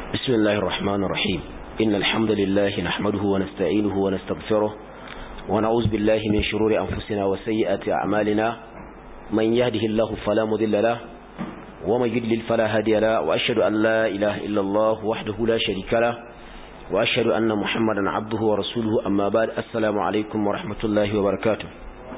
بسم الله الرحمن الرحيم إن الحمد لله نحمده ونستعينه ونستغفره ونعوذ بالله من شرور أنفسنا وسيئات أعمالنا من يهده الله فلا مذل له ومن يدلل فلا هادي له وأشهد أن لا إله إلا الله وحده لا شريك له وأشهد أن محمدا عبده ورسوله أما بعد السلام عليكم ورحمة الله وبركاته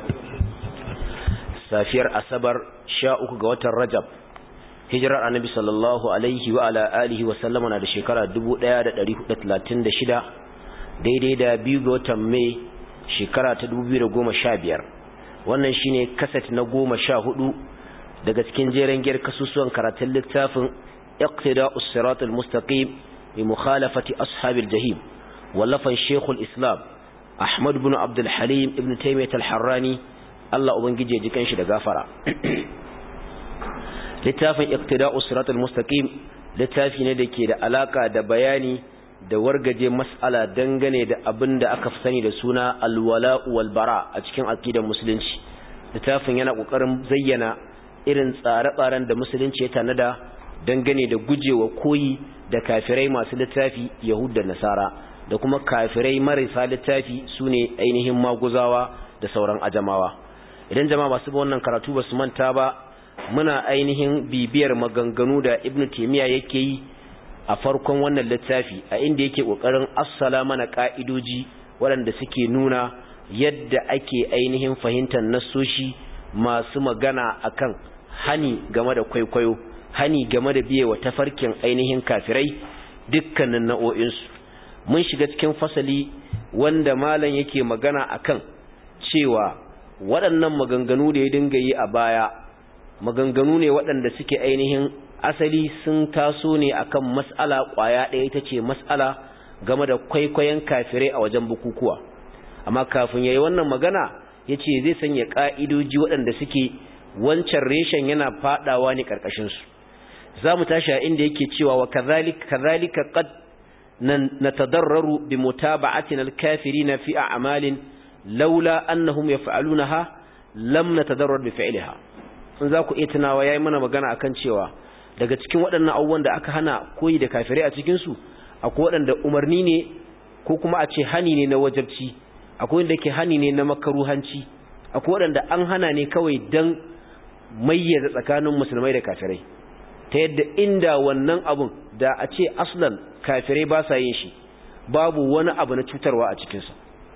سافير أسبر شاءك قوة الرجب hijirar annabi sallallahu alaihi wa ala alihi wa sallama na da shekara 1436 daidai da biyu ga watan mai shekara ta 2015 wannan shine kaset na goma sha hudu daga cikin jeren giyar kasusuwan karatun littafin iqtida us-sirat al-mustaqim bi mukhalafati ashabil jahim wallafan shekul islam ahmad ibn abdul halim ibn taymiyyah al-harrani Allah ubangije ya ji kanshi da gafara littafin iqtida'us siratal mustaqim littafi ne dake da alaka da bayani da wargaje mas'ala dangane da abin da aka sani da suna alwala wal bara a cikin aqidar musulunci littafin yana kokarin zayyana irin tsare-tsaren da musulunci ya tanada dangane da gujewa koyi da kafirai masu littafi yahud da nasara da kuma kafirai marasa littafi sune ainihin maguzawa da sauran ajamawa idan jama'a masu wannan karatu ba su manta ba muna ainihin bibiyar maganganu da ibnu taymiya yake yi a farkon wannan littafi a inda yake kokarin assala mana ka'idoji waɗanda suke nuna yadda ake ainihin fahimtar nassoshi masu magana akan hani game da kwaikwayo hani game da biyewa tafarkin ainihin kafirai dukkanin nau'o'insu mun shiga cikin fasali wanda malam yake magana akan cewa waɗannan maganganu da ya dinga yi a baya maganganu ne waɗanda suke ainihin asali sun taso ne akan mas'ala ƙwaya ɗaya ita ce mas'ala game da kwaikwayon kafirai a wajen bukukuwa amma kafin ya yi wannan magana ya ce zai sanya ƙa'idoji waɗanda suke wancan reshen yana faɗawa ne ƙarƙashinsu za mu tashi a inda yake cewa wa kazalika qad natadarraru bi mutaba'atina al-kafirina fi a'malin laula annahum yaf'alunaha lam natadarrar bi fi'liha in za ku iya tunawa ya yi mana magana akan cewa daga cikin waɗannan abubuwan da aka hana koyi da kafirai a cikinsu akwai waɗanda umarni ne ko kuma a ce hani ne na wajabci akwai wanda ke hani ne na makaruhanci akwai waɗanda an hana ne kawai don mayyaza tsakanin musulmai da kafirai ta yadda inda wannan abun da a ce aslan kafirai ba sa yin shi babu wani abu na cutarwa a cikinsa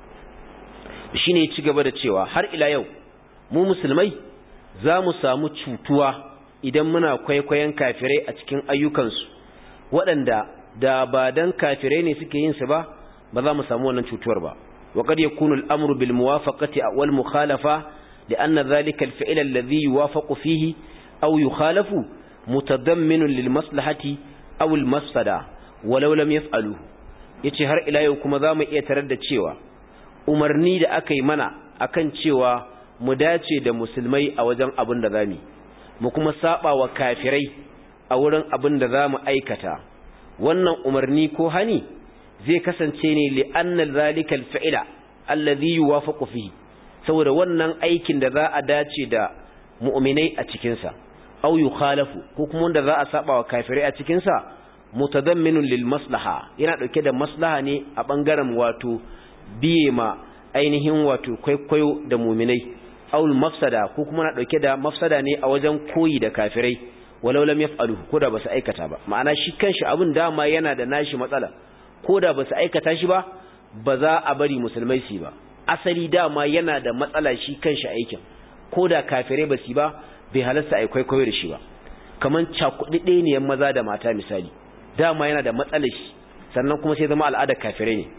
shi ne ci gaba da cewa har ila yau mu musulmai za mu samu cutuwa idan muna kwaikwayon kafirai a cikin ayyukansu waɗanda da ba dan kafirai ne suke yin su ba ba za mu samu wannan cutuwar ba wa qad yakunu al-amru bil muwafaqati wal mukhalafa لأن ذلك الفعل الذي يوافق فيه أو يخالف متضمن للمصلحة أو المفسدة ولو لم يفعلوه yace har ila yau kuma zamu iya tarar da cewa umarni da aka yi mana akan cewa mu dace da musulmai a wajen abin da zamu mu kuma saba wa kafirai a wurin abin da zamu aikata wannan umarni ko hani zai kasance ne li anna zalika alfi'la alladhi yuwafaqu fihi saboda wannan aikin da za a dace da mu'minai a cikin sa aw yukhalafu ko kuma wanda za a saba wa kafirai a cikin sa mutadamminun lil maslaha yana dauke da maslaha ne a bangaren wato biye ma ainihin wato kwaikwayo da mu'minai aul mafsada ko kuma na dauke da mafsada ne a wajen koyi da kafirai walau lam yaf'alu ko da basu aikata ba ma'ana shi kanshi abin dama yana da nashi matsala ko da basu aikata shi ba ba za a bari musulmai su ba asali dama yana da matsala shi kanshi aikin ko da kafirai basu ba bai halarta ai kwaikwayo da shi ba kaman cakuɗi ne maza da mata misali dama yana da matsalar shi sannan kuma sai zama al'adar kafirai ne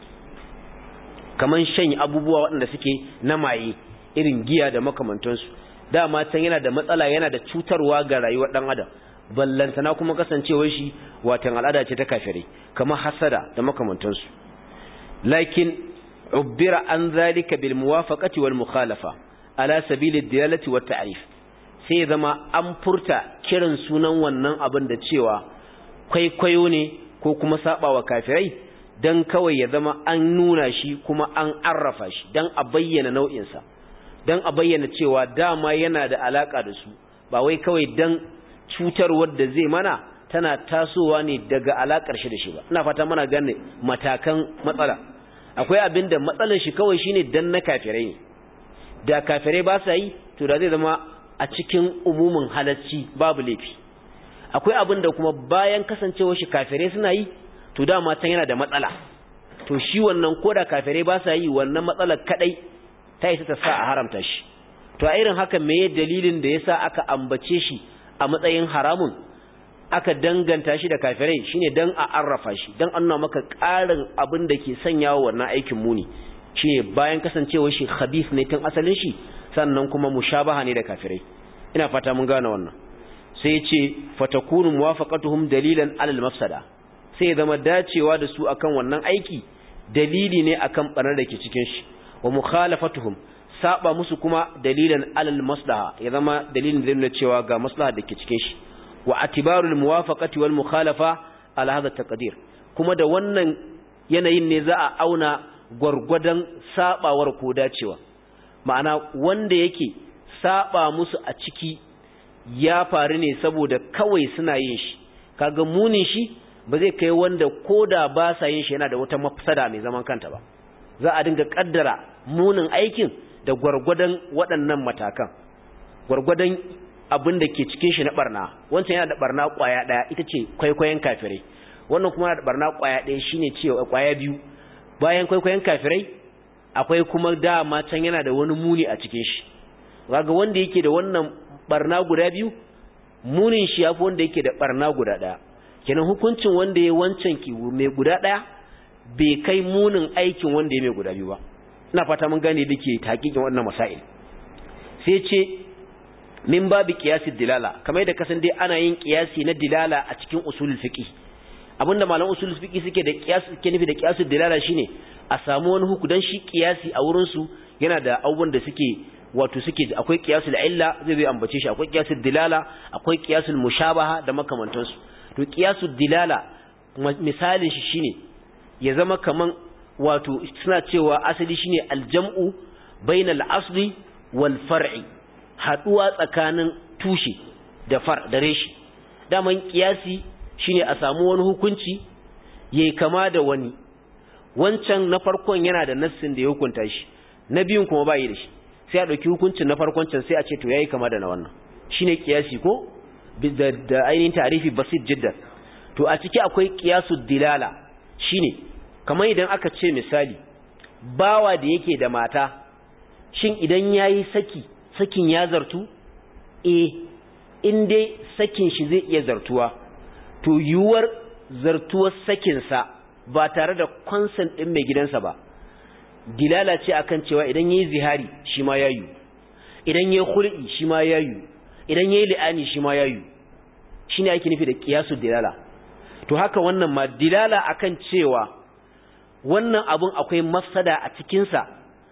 kaman shan abubuwa waɗanda suke na maye irin giya da makamantansu dama can yana da matsala yana da cutarwa ga rayuwar dan adam ballantana kuma kasancewar shi watan al'ada ce ta kafirai kamar hasada da makamantansu lakin ubbira an zalika bil muwafaqati wal mukhalafa ala sabili dilalati wat ta'rif sai zama an furta kiran sunan wannan abin da cewa kwaikwayo ne ko kuma sabawa kafirai dan kawai ya zama an nuna shi kuma an arrafa shi dan a bayyana nau'insa don a bayyana cewa dama yana da alaka da su ba wai kawai don cutarwar da zai mana tana tasowa ne daga alakar shi da shi ba ina fata muna gane matakan matsala akwai abin da matsalar shi kawai shine dan na kafirai ne da kafirai ba sa yi to da zai zama a cikin umumin halacci babu laifi akwai abin da kuma bayan kasancewar shi kafirai suna yi to dama can yana da matsala to shi wannan koda kafirai ba sa yi wannan matsalar kadai ta isa ta sa a haramta shi to a irin haka meye dalilin da yasa aka ambace shi a matsayin haramun aka danganta shi da kafirai shine dan a arrafa shi dan an nuna maka ƙarin abin da ke sanyawa wannan aikin muni shine bayan kasancewar shi khabith ne tun asalin shi sannan kuma mushabaha ne da kafirai ina fata mun gane wannan sai ya ce fatakunu muwafaqatuhum dalilan alal mafsada sai ya zama dacewa da su akan wannan aiki dalili ne akan banar da ke cikin shi wa mukhalafatuhum saba musu kuma dalilan alal maslaha ya zama dalilin da nuna cewa ga maslaha da ke cikin shi wa atibarul muwafaqati wal mukhalafa ala hadha taqdir kuma da wannan yanayin ne za a auna gwargwadon sabawar ko dacewa ma'ana wanda yake saba musu a ciki ya faru ne saboda kawai suna yin shi kaga munin shi ba zai kai wanda koda ba sa yin shi yana da wata mafsada mai zaman kanta ba za a dinga kaddara munin aikin da gwargwadon waɗannan matakan gwargwadon abin da ke cikin shi na barna wancan yana da barna kwaya ɗaya ita ce kwaikwayon kafirai wannan kuma yana da barna kwaya ɗaya shine cewa kwaya biyu bayan kwaikwayon kafirai akwai kuma dama can yana da wani muni a cikin shi kaga wanda yake da wannan barna guda biyu munin shi yafi wanda yake da barna guda ɗaya kenan hukuncin wanda ya wancan ki mai guda ɗaya bai kai munin aikin wanda ya mai guda biyu ba ina fata mun gane dake hakikin wannan masail sai ce min babu qiyasi dilala kamar yadda kasan dai ana yin qiyasi na dilala a cikin usulul fiqh abinda malaman usulul fiqh suke da qiyasi suke nufi da qiyasul dilala shine a samu wani hukudan shi qiyasi a wurin su yana da abubuwan da suke wato suke akwai qiyasul illa zai bai ambace shi akwai qiyasul dilala akwai qiyasul mushabaha da makamantansu to qiyasul dilala misalin shi shine ya zama kaman wato suna cewa asali shine aljam'u bainal asli wal far'i haduwa tsakanin tushe da far da reshi daman kiyasi shine a samu wani hukunci yayi kama da wani wancan na farkon yana da nassin da ya hukunta shi na biyun kuma bai da shi sai a dauki hukuncin na farkon can sai a ce to yayi kama da na wannan shine kiyasi ko da, da ainihin ta'rifi basit jiddan to a ciki akwai qiyasul dilala shine kamar idan aka ce misali bawa da yake da mata shin idan yayi saki sakin ya zartu eh in dai sakin shi zai iya zartuwa to yuwar zartuwar sakin sa ba tare da consent din mai gidansa ba dilala ce akan cewa idan yayi zihari shi ma yayu idan yayi khul'i shi ma yayu idan yayi li'ani shi ma yayu shine ake nufi da qiyasul dilala to haka wannan ma dilala akan cewa wannan abun akwai mafsada a cikinsa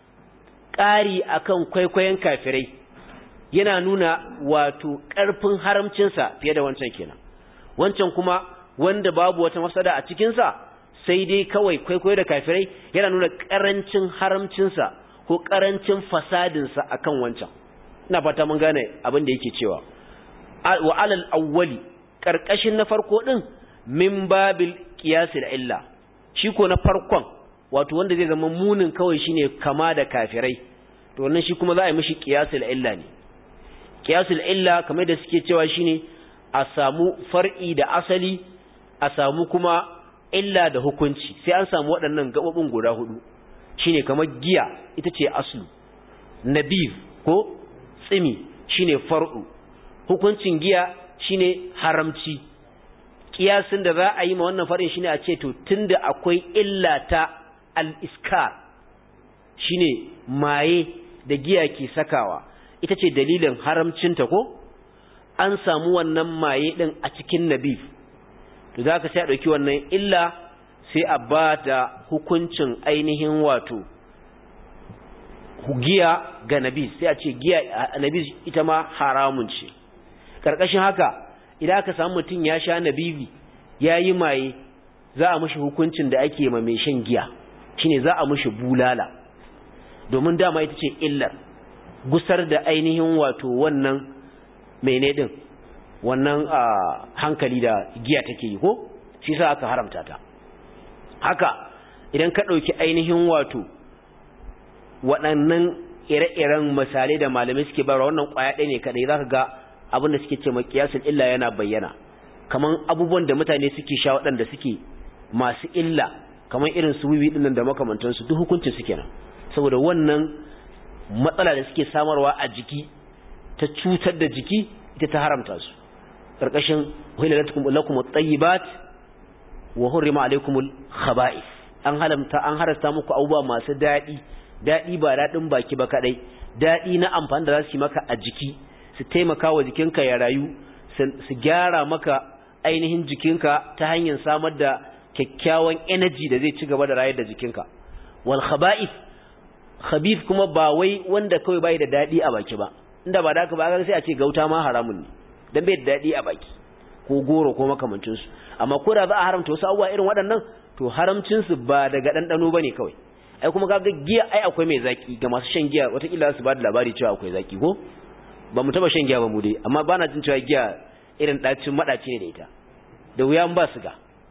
ƙari akan kwaikwayon kafirai yana nuna wato ƙarfin haramcinsa fiye da wancan kenan wancan kuma wanda babu wata mafsada a cikinsa sai dai kawai kwaikwayo da kafirai yana nuna ƙarancin haramcinsa ko ƙarancin fasadinsa akan wancan ina fata mun gane abin da yake cewa wa alal awwali ƙarƙashin na farko ɗin min babil qiyasil illa shi ko na farkon wato wanda zai zama munin kawai shine kama da kafirai to wannan shi kuma za a yi mishi qiyasul illa ne qiyasul illa kamar da suke cewa shine a samu far'i da asali a samu kuma illa da hukunci sai an samu waɗannan gabobin guda hudu shine kamar giya ita ce aslu nabiz ko tsimi shine far'u hukuncin giya shine haramci kiyasin da za a yi ma wannan farin shine a ce to tunda akwai illa ta al-iskar shine maye da giya ke sakawa ita ce dalilin haramcinta ko an samu wannan maye din a cikin nabif to za ka sai a ɗauki wannan illa sai a ba da hukuncin ainihin wato giya ga nabis sai a ce giya a nabis ita ma haramun ce ƙarƙashin haka idan aka samu mutum ya sha nabibi ya yi maye za a mushi hukuncin da ake ma mai shan giya shine za a mushi bulala domin dama ita ce illar gusar da ainihin wato wannan mene din wannan hankali da giya take yi ko shi sa aka haramta ta haka idan ka ɗauki ainihin wato waɗannan ire-iren misalai da malamai suke bayarwa wannan ƙwaya ɗaya ne kaɗai za ka ga abin da suke ce makiyasul illa yana bayyana kamar abubuwan da mutane suke sha waɗanda suke masu illa kamar irin su wiwi ɗinnan da makamantansu duk hukuncin su kenan saboda wannan matsala da suke samarwa a jiki ta cutar da jiki ita ta haramta su ƙarƙashin hilalatum lakum at-tayyibat wa hurrima alaykumul khaba'ith an halamta an harasta muku abubuwa masu daɗi daɗi ba daɗin baki ba kaɗai daɗi na amfani da za su yi maka a jiki su taimaka wa jikinka ya rayu su gyara maka ainihin jikinka ta hanyar samar da kyakkyawan energy da zai ci gaba da rayar da jikinka wal khaba'ith khabith kuma ba wai wanda kawai bai da daɗi a baki ba inda ba da ka ba sai a ce gauta ma haramun ne dan bai da daɗi a baki ko goro ko makamancin su amma ko da za a haramta wasu abubuwa irin waɗannan to haramcin su ba daga ɗanɗano bane kawai ai kuma kaga giya ai akwai mai zaki ga masu shan giya watakila su ba da labari cewa akwai zaki ko ba mu taba shan giya ba mu dai amma ba na jin cewa giya irin ɗacin maɗaci ne da ita da wuya ba su ga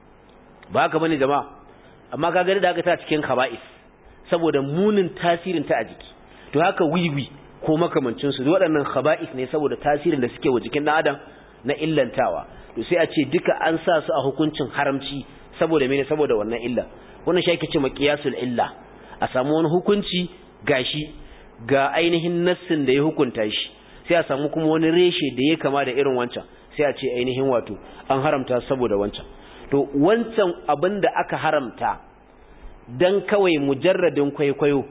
ba haka bane jama'a amma kaga da haka ta cikin khaba'is saboda munin tasirin ta a jiki to haka wiwi ko makamancin su waɗannan khaba'is ne saboda tasirin da suke wa jikin ɗan adam na illantawa to sai a ce duka an sa su a hukuncin haramci saboda mene saboda wannan illa wannan shi ake ce maqiyasul illa a samu wani hukunci gashi ga ainihin nassin da ya hukunta shi sai a samu kuma wani reshe da ya kama da irin wancan sai a ce ainihin wato an haramta saboda wancan to wancan abin da aka haramta dan kawai mujarradin kwaikwayo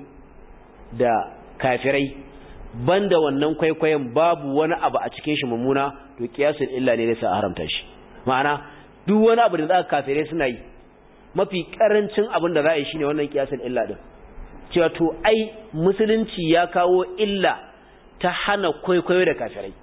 da kafirai banda wannan kwaikwayon babu wani abu a cikin shi mummuna to kiyasul illa ne da sa haramta shi ma'ana duk wani abu da za ka kafirai suna yi mafi karancin abin da za a yi shine wannan kiyasul illa din cewa to ai musulunci ya kawo illa ta hana kwaikwayo da kafirai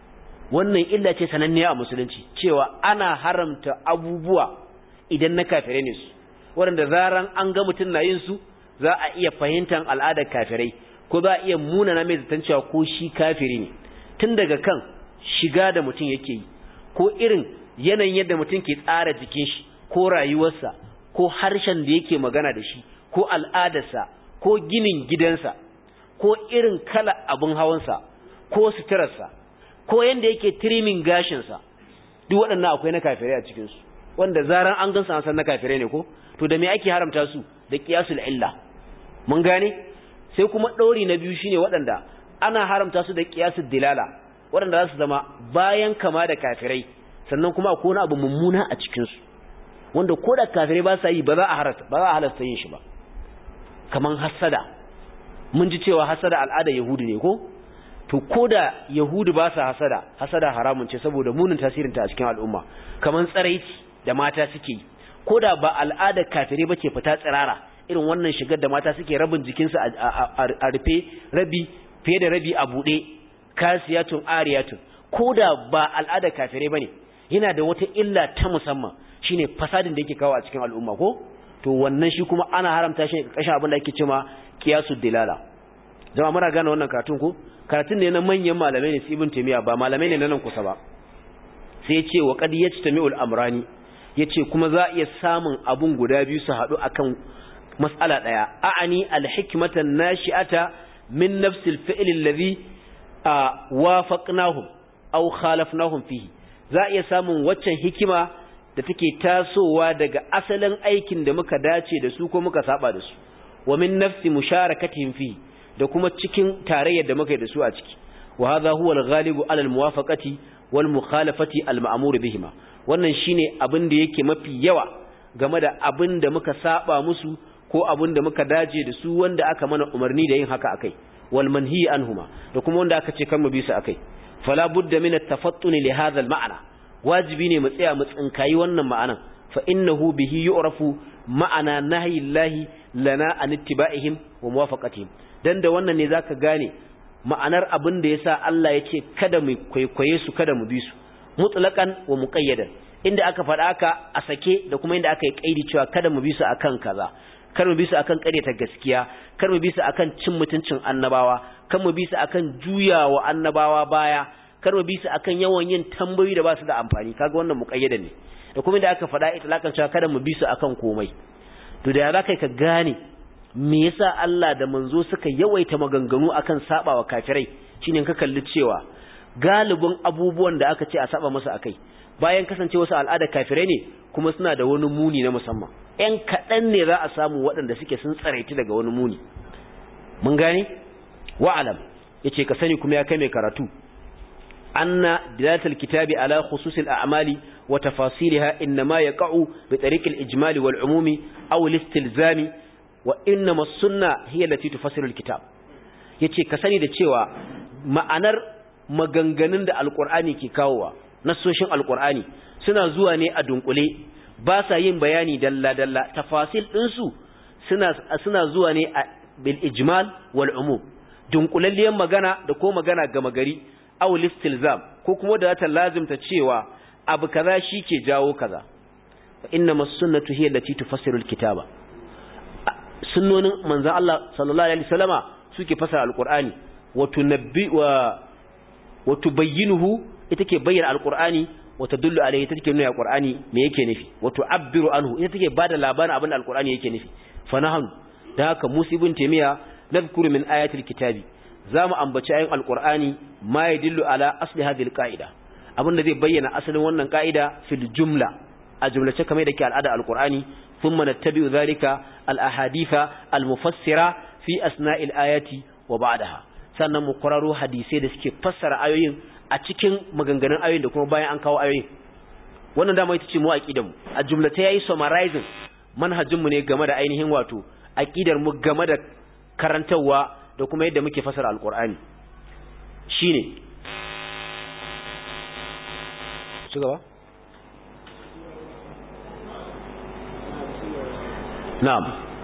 wannan illa ce sananniya a musulunci cewa ana haramta abubuwa idan na kafirai ne su waɗanda zaran an ga mutum na yin su za a iya fahimtar al'adar kafirai ko za a iya munana mai zaton cewa ko shi kafiri ne tun daga kan shiga da mutum yake yi ko irin yanayin yadda mutum ke tsara jikin shi ko rayuwarsa ko harshen da yake magana da shi ko al'adarsa ko ginin gidansa ko irin kala abin hawansa ko suturarsa ko yanda yake trimming gashinsa duk waɗannan akwai na kafirai a cikinsu wanda zaran an gansu an san na kafirai ne ko to da me ake haramta su da qiyasul illa mun gane sai kuma ɗori na biyu shine waɗanda ana haramta su da qiyasul dilala waɗanda za su zama bayan kama da kafirai sannan kuma akwai wani abu mummuna a cikinsu wanda ko da kafirai ba sa yi ba za a harasta ba za a halasta yin shi ba kaman hasada mun ji cewa hasada al'ada yahudu ne ko to ko da yahudu ba sa hasada hasada haramun ce saboda munin tasirinta a cikin al'umma kaman tsaraici da mata suke yi ko da ba al'ada kafirai ba ce fita tsirara irin wannan shigar da mata suke rabin jikinsu a rufe rabi fiye da rabi a buɗe kasiyatun ariyatun ko da ba al'ada kafirai ba ne yana da wata illa ta musamman shine fasadin da yake kawo a cikin al'umma ko to wannan shi kuma ana haramta shi kashin abin da ake cewa qiyasud dilala jama'a muna gane wannan karatun ko karatun ne na manyan malamai ne ibn taymiya ba malamai ne na nan kusa ba sai ya ce wa qad yajtami'ul amrani yace kuma za a iya samun abun guda biyu su haɗu akan mas'ala daya a'ani al-hikmatan nashi'ata min nafsil fi'l alladhi wafaqnahum aw khalafnahum fihi za a iya samun waccan hikima da take tasowa daga asalin aikin da muka dace da su ko muka saba da su wa min nafsi musharakatihim fi da kuma cikin tarayyar da muka yi da su a ciki wa hadha huwa al-ghalibu ala al-muwafaqati wal mukhalafati al-ma'mur bihima wannan shine abin da yake mafi yawa game da abin da muka saba musu ko abin da muka dace da su wanda aka mana umarni da yin haka akai wal manhi anhuma da kuma wanda aka ce kan mu bi su akai fala budda min at-tafattun li hadha al-ma'na wajibi ne mu tsaya mu tsinkayi wannan ma'anan fa innahu bihi yu'rafu ma'ana nahyillahi lana an ittiba'ihim wa muwafaqatihim dan da wannan ne zaka gane ma'anar abin da yasa Allah ya ce kada mu kwaikwaye su kada mu bi su mutlaqan wa muqayyadan inda aka faɗa ka a sake da kuma inda aka yi kaidi cewa kada mu bi su akan kaza kar mu bi su akan ta gaskiya kar mu bi su akan cin mutuncin annabawa kar mu bi su akan juyawa annabawa baya kar mu bi su akan yawan yin tambayoyi da ba su da amfani kaga wannan muqayyada ne da kuma da aka faɗa itlakan cewa kada mu bi su akan komai to da za ka gane me yasa Allah da manzo suka yawaita maganganu akan sabawa kafirai shine ka kalli cewa galibin abubuwan da aka ce a saba musu akai bayan kasance wasu al'ada kafirai ne kuma suna da wani muni na musamman ƴan kaɗan ne za a samu waɗanda suke sun tsaraiti daga wani muni mun gane wa'alam yace ka sani kuma ya kai mai karatu anna dilalatul kitabi ala khususil a'mali wa tafasilaha inma yaqa'u bi tariqil ijmali wal umumi aw al-istilzami wa innama as-sunnah hiya allati tufassiru al-kitab yace ka sani da cewa ma'anar maganganun da alqur'ani ke kawowa nasoshin alqur'ani suna zuwa ne a dunkule ba sa yin bayani dalla dalla tafasil ɗinsu suna suna zuwa ne a bil ijmal wal umum dunkulalliyan magana da ko magana gama gari aw listilzam ko kuma da ta lazimta cewa abu kaza ke jawo kaza fa innama sunnatu hiya allati tufassiru alkitaba sunnonin manzon Allah sallallahu alaihi wasallama suke fasara alqur'ani wa tunabbi wa wa tubayyinuhu ita ke bayyana alqur'ani wa tadullu alaihi ita take nuna alqur'ani me yake nufi wa tu'abbiru anhu ita take bada labarin abin da alqur'ani yake nufi fa nahnu da haka musibin taymiya nadhkuru min ayatil kitabi zamu ambaci ayin alqur'ani ma yadullu ala asli hadhihi alqaida abinda zai bayyana asalin wannan qaida fil jumla a jumlace kamar da ke al'ada alqur'ani thumma nattabi'u dhalika al ahaditha al mufassira fi asna'il ayati wa ba'daha sannan mu kwararo hadisai da suke fassara ayoyin a cikin maganganun ayoyin da kuma bayan an kawo ayoyin wannan dama ita ce mu aqidanmu a jumlata yayi summarizing manhajinmu ne game da ainihin wato aqidar mu game da karantawa da kuma yadda muke fasara alqur'ani shine ci gaba na'am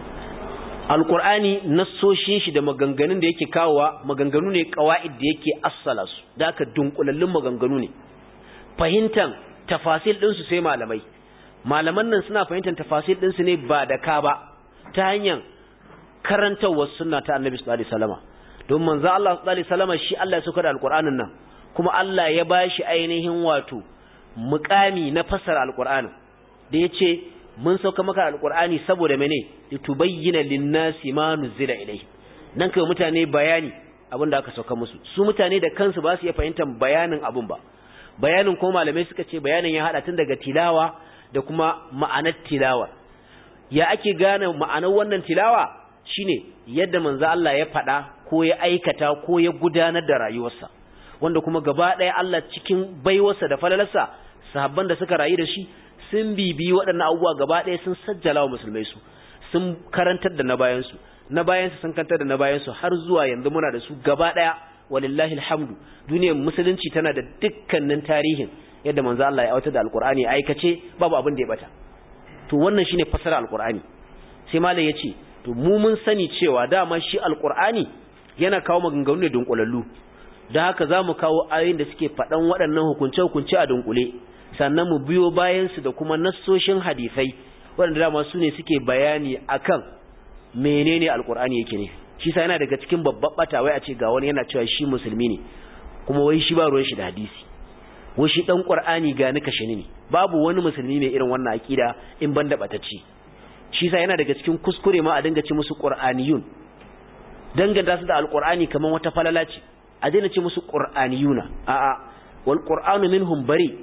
alqur'ani nassoshin shi da maganganun da yake kawowa maganganu ne qawaid da yake assala su da aka dunkulallun maganganu ne fahimtan tafasil din su sai malamai malaman nan suna fahimtar tafasil din su ne ba da ka ba ta hanyar karantawar sunna ta annabi sallallahu alaihi wasallama don manzo Allah sallallahu alaihi wasallama shi Allah ya saukar da alqur'anin nan kuma Allah ya bashi ainihin wato muqami na fasara alqur'anin da yace mun sauka maka alqur'ani saboda mene litubayyana lin-nasi ma nuzila ilayhi nan kai mutane bayani abin da aka sauka musu su mutane da kansu ba su iya fahimtar bayanin abun ba bayanin ko malamai suka ce bayanin ya hada tun daga tilawa da kuma ma'anar tilawa ya ake gane ma'anar wannan tilawa shine yadda manzo Allah ya faɗa ko ya aikata ko ya gudanar da rayuwarsa wanda kuma gaba ɗaya Allah cikin baiwarsa da falalarsa sahabban da suka rayu da shi sun bibi waɗannan abubuwa gaba ɗaya sun sajjala wa musulmai su sun karantar da na bayansu na bayansu sun karantar da na bayansu har zuwa yanzu muna da su gaba ɗaya walillahi alhamdu duniyar musulunci tana da dukkanin tarihin yadda manzo Allah ya auta da alqur'ani aikace babu abin da ya bata to wannan shine fasara alqur'ani sai malai yace to mu mun sani cewa dama shi alqur'ani yana kawo maganganu ne dunkulallu da haka zamu kawo ayoyin da suke faɗan waɗannan hukunce-hukunce a dunkule sannan mu biyo bayan su da kuma nassoshin hadisai waɗanda dama su ne suke bayani akan menene alqur'ani yake ne shi sa yana daga cikin babban bata wai a ce ga wani yana cewa shi musulmi ne kuma wai shi ba ruwan shi da hadisi wai shi dan qur'ani ga ni kashe ne babu wani musulmi mai irin wannan akida in ban da batacci shi sa yana daga cikin kuskure ma a dinga ce musu qur'aniyun danganta su da alqur'ani kaman wata falala ce a daina ce musu qur'aniyuna a'a wal qur'anu minhum bari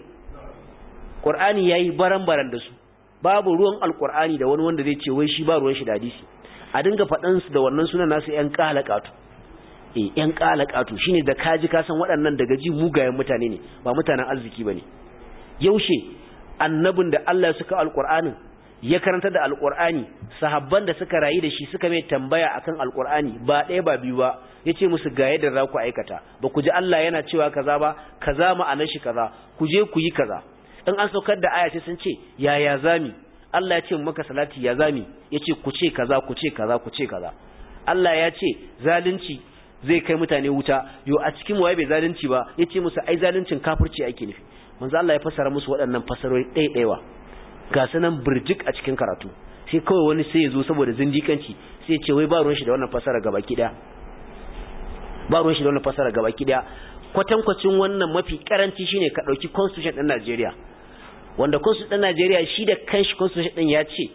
qur'ani yayi baran-baran da su babu ruwan alqur'ani da wani wanda zai ce wai shi ba ruwan shi da hadisi a dinga faɗan su da wannan sunan nasu ƴan qalaqatu eh ƴan qalaqatu shine da kaji ka san waɗannan daga ji mugayen mutane ne ba mutanen arziki bane yaushe annabin da Allah ya saka alqur'anin ya karanta da alqur'ani sahabban da suka rayu da shi suka mai tambaya akan alqur'ani ba ɗaya ba biyu ba yace musu ga yadda za ku aikata ba ku ji Allah yana cewa kaza ba kaza ma'anar shi kaza ku je ku yi kaza in an saukar da aya sai sun ce yaya zami Allah ya ce maka salati ya zami yace ku ce kaza ku ce kaza ku ce kaza Allah ya ce zalunci zai kai mutane wuta yo a cikin waye bai zalunci ba yace musu ai zaluncin kafirci ake nufi manzo Allah ya fassara musu waɗannan fasarori ɗaiɗaiwa ga sanan burjik a cikin karatu sai kawai wani sai ya zo saboda zindikanci sai ya ce wai ba ruwan shi da wannan fasara gabaki daya ba ruwan shi da wannan fasara gabaki daya kwatankwacin wannan mafi karanci shine ka dauki constitution din Najeriya wanda constitution din Najeriya shi da kanshi constitution din ya ce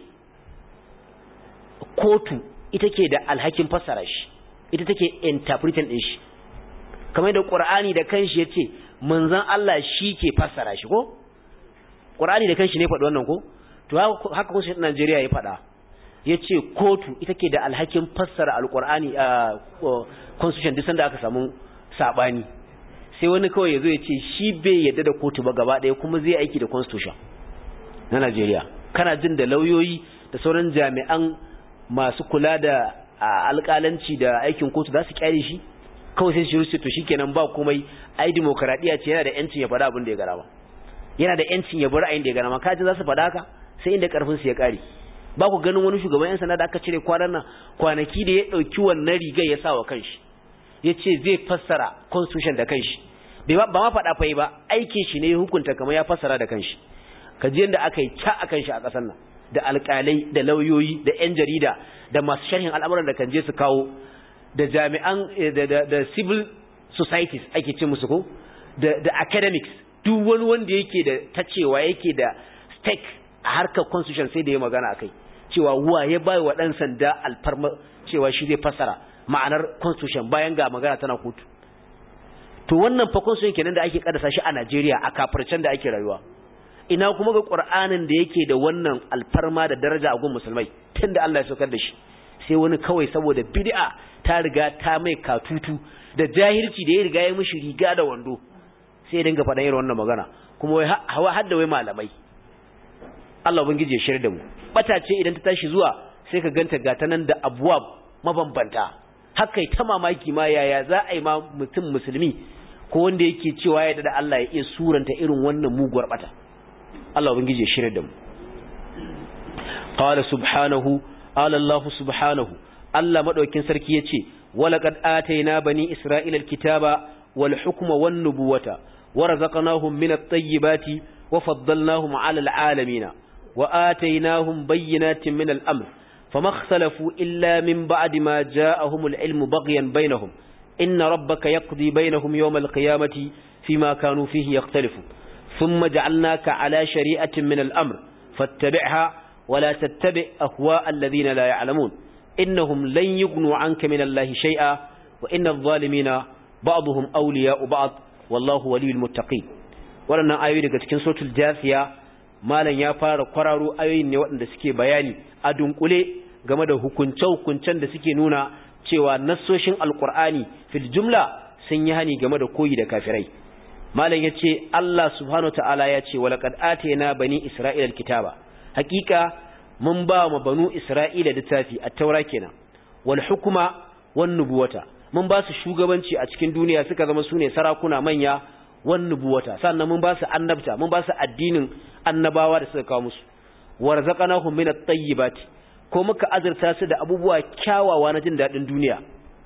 kotu ita ke da alhakin fassara shi ita take interpreting din shi kamar da Qur'ani da kanshi yace manzon Allah shi ke fassara shi ko Qur'ani da kanshi ne faɗi wannan ko to haka constitution din Najeriya ya faɗa yace kotu ita ke da alhakin fassara alqur'ani a constitution duk sanda aka samu sabani sai wani kawai yazo ya ce shi bai yadda da kotu ba gaba ɗaya kuma zai aiki da constitution na Najeriya kana jin da lauyoyi da sauran jami'an masu kula da alƙalanci da aikin kotu za su kyale shi kawai sai shi rusu to shikenan ba komai ai demokradiya ce yana da yancin ya faɗa abin da ya gara ba yana da yancin ya bar ra'ayin da ya gara ma kaji za su faɗa haka sai inda karfin su ya kare ba ku ganin wani shugaban yan sanda da aka cire kwanan nan kwanaki da ya ɗauki wannan rigar ya sa wa kanshi ya ce zai fassara constitution da kanshi ba ma faɗa fai ba aikin shi ne ya hukunta kamar ya fassara da kanshi ka ji yadda aka yi ca a kanshi a ƙasar nan da alƙalai da lauyoyi da 'yan jarida da masu sharhin al'amuran da kan je su kawo da jami'an da civil societies ake ce musu ko da academics duk wani wanda yake da ta cewa yake da stake a harkar constitution sai da ya magana akai cewa wa ya bai wa ɗan sanda alfarma cewa shi zai fassara ma'anar constitution bayan ga magana tana kotu to wannan fa constitution kenan da ake kadasa shi a Najeriya a kafircen da ake rayuwa ina kuma ga Qur'anin da yake da wannan alfarma da daraja a gun musulmai tunda Allah ya saukar da shi sai wani kawai saboda bid'a ta riga ta mai katutu da jahilci da ya riga ya mishi riga da wando sai ya dinga faɗan irin wannan magana kuma wai hawa har da wai malamai Allah ubangiji ya shirya da mu bata ce idan ta tashi zuwa sai ka ganta gata nan da abuwa mabambanta haka ta mamaki ma yaya za a yi ma mutum musulmi ko wanda yake cewa ya da Allah ya iya suranta irin wannan muguwar bata Allah ubangiji ya shirya da mu qala subhanahu qala Allah subhanahu Allah madaukin sarki yace walaqad atayna bani isra'ila alkitaba wal hukma wan nubuwata warzaqnahum min at-tayyibati wa faddalnahum 'ala al-'alamin wa ataynahum bayyinatin min al-amr fama ikhtalafu illa min ba'di ma ja'ahum al-'ilmu baghyan bainahum inna rabbaka yaqdi bainahum yawm al-qiyamati fima kanu fihi yakhtalifun thumma ja'alnaka 'ala shari'atin min al-amr fattabi'ha ولا تتبع أهواء الذين لا يعلمون إنهم لن يغنوا عنك من الله شيئا وإن الظالمين بعضهم أولياء بعض والله ولي المتقين waɗannan ayoyi daga cikin suratul jasiya malam ya fara kwararo ayoyin ne waɗanda suke bayani a dunkule game da hukunce-hukuncen da suke nuna cewa nassoshin alkur'ani fil jumla sun yi hani game da koyi da kafirai malam ya ce Allah subhanahu ta'ala ya ce walaqad atayna bani isra'ila alkitaba hakika mun ba ma banu isra'ila littafi a taura kenan wal hukuma wan nubuwata mun ba su shugabanci a cikin duniya suka zama sune sarakuna manya wan nubuwata sannan mun ba su annabta mun ba su addinin annabawa da suka kawo musu warzaqnahum min at-tayyibati ko muka azurta su da abubuwa kyawawa na jin dadin duniya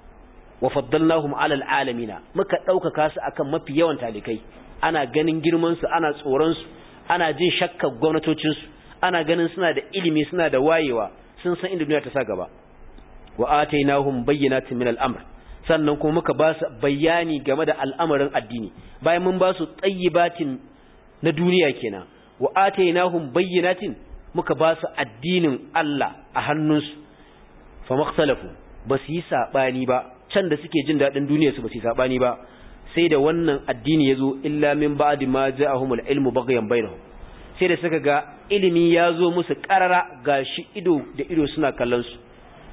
wa faddalnahum 'ala al-alamin muka daukaka su akan mafi yawan talikai ana ganin girman su ana tsoron su ana jin shakkar gwamnatocin su ana ganin suna da ilimi suna da wayewa sun san inda duniya ta sa gaba wa atainahum bayyinatin min al-amr sannan kuma muka ba su bayani game da al'amarin addini bayan mun ba su tayyibatin na duniya kenan wa atainahum bayyinatin muka ba su addinin Allah a hannunsu fa makhtalafu ba su yi sabani ba can da suke jin dadin duniya su ba su yi sabani ba sai da wannan addini yazo illa min ba'di ma ja'ahumul ilmu baghyan bainahum sai da suka ga ilimi ya zo musu ƙarara ga shi ido da ido suna kallon su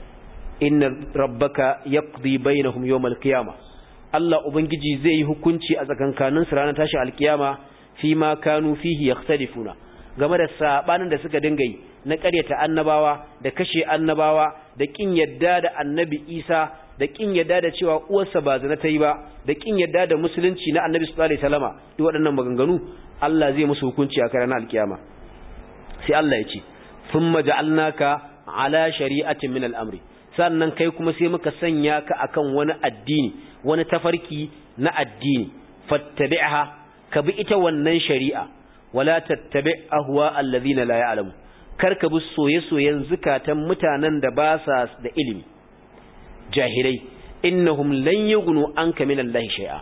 inna rabbaka yaqdi bainahum yawmal qiyama Allah ubangiji zai yi hukunci a tsakankanin su ranar tashin alkiyama fi ma kanu fihi yakhtalifuna game da sabanin da suka dinga yi na ƙaryata annabawa da kashe annabawa da kin yadda da annabi Isa da kin yadda da cewa uwarsa ba zina ta yi ba da kin yadda da musulunci na annabi sallallahu alaihi wasallama duk waɗannan maganganu Allah zai musu hukunci a ranar alkiyama sai Allah ya ce thumma ja'alnaka ala shari'atin min al-amri sannan kai kuma sai muka sanya ka akan wani addini wani tafarki na addini fattabi'ha ka bi ita wannan shari'a wala tattabi ahwa alladhina la ya'lamu kar ka bi soye-soyen zukatan mutanen da ba sa da ilimi jahilai innahum lan yughnu anka min Allah shay'a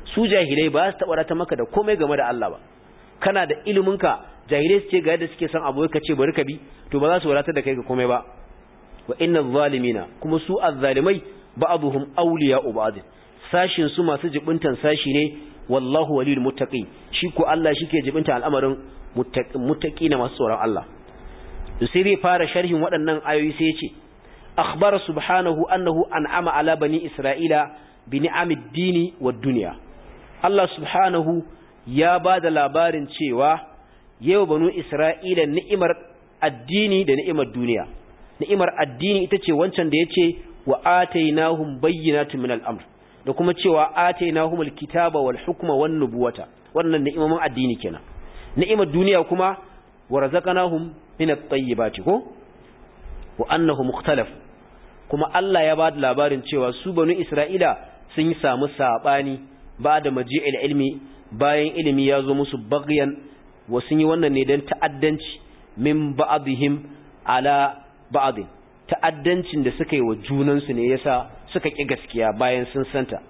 su jahilai ba su taɓa ta maka da komai game da Allah ba kana da iliminka jahilai su ce ga yadda suke son abu ka ce bari ka bi to ba za su wadatar da kai ga komai ba wa inna zalimina kuma su azzalimai ba'dhum awliya'u ba'd sashin su masu jibintan sashi ne wallahu waliyul muttaqin shi ko Allah shike jibinta al'amarin muttaqina masu tsoron Allah sai zai fara sharhin waɗannan ayoyi sai ya ce akhbara subhanahu annahu an'ama ala bani isra'ila bi ni'amid dini wad dunya Allah subhanahu ya ba da labarin cewa yau banu isra'ila ni'imar addini da ni'imar duniya ni'imar addini ita ce wancan da yace wa atainahum bayyinatun min al-amr da kuma cewa atainahum al-kitaba wal hukma wan nubuwata wannan ni'imomin addini kenan ni'imar duniya kuma wa razaqnahum min at-tayyibati ko wa annahu mukhtalaf kuma Allah ya ba da labarin cewa su banu Isra'ila sun yi samu sabani ba da maji'il ilmi bayan ilimi ya zo musu baghyan wa sun yi wannan ne dan ta'addanci min ba'dihim ala ba'd ta'addancin da suka yi wa junansu ne yasa suka ki gaskiya bayan sun santa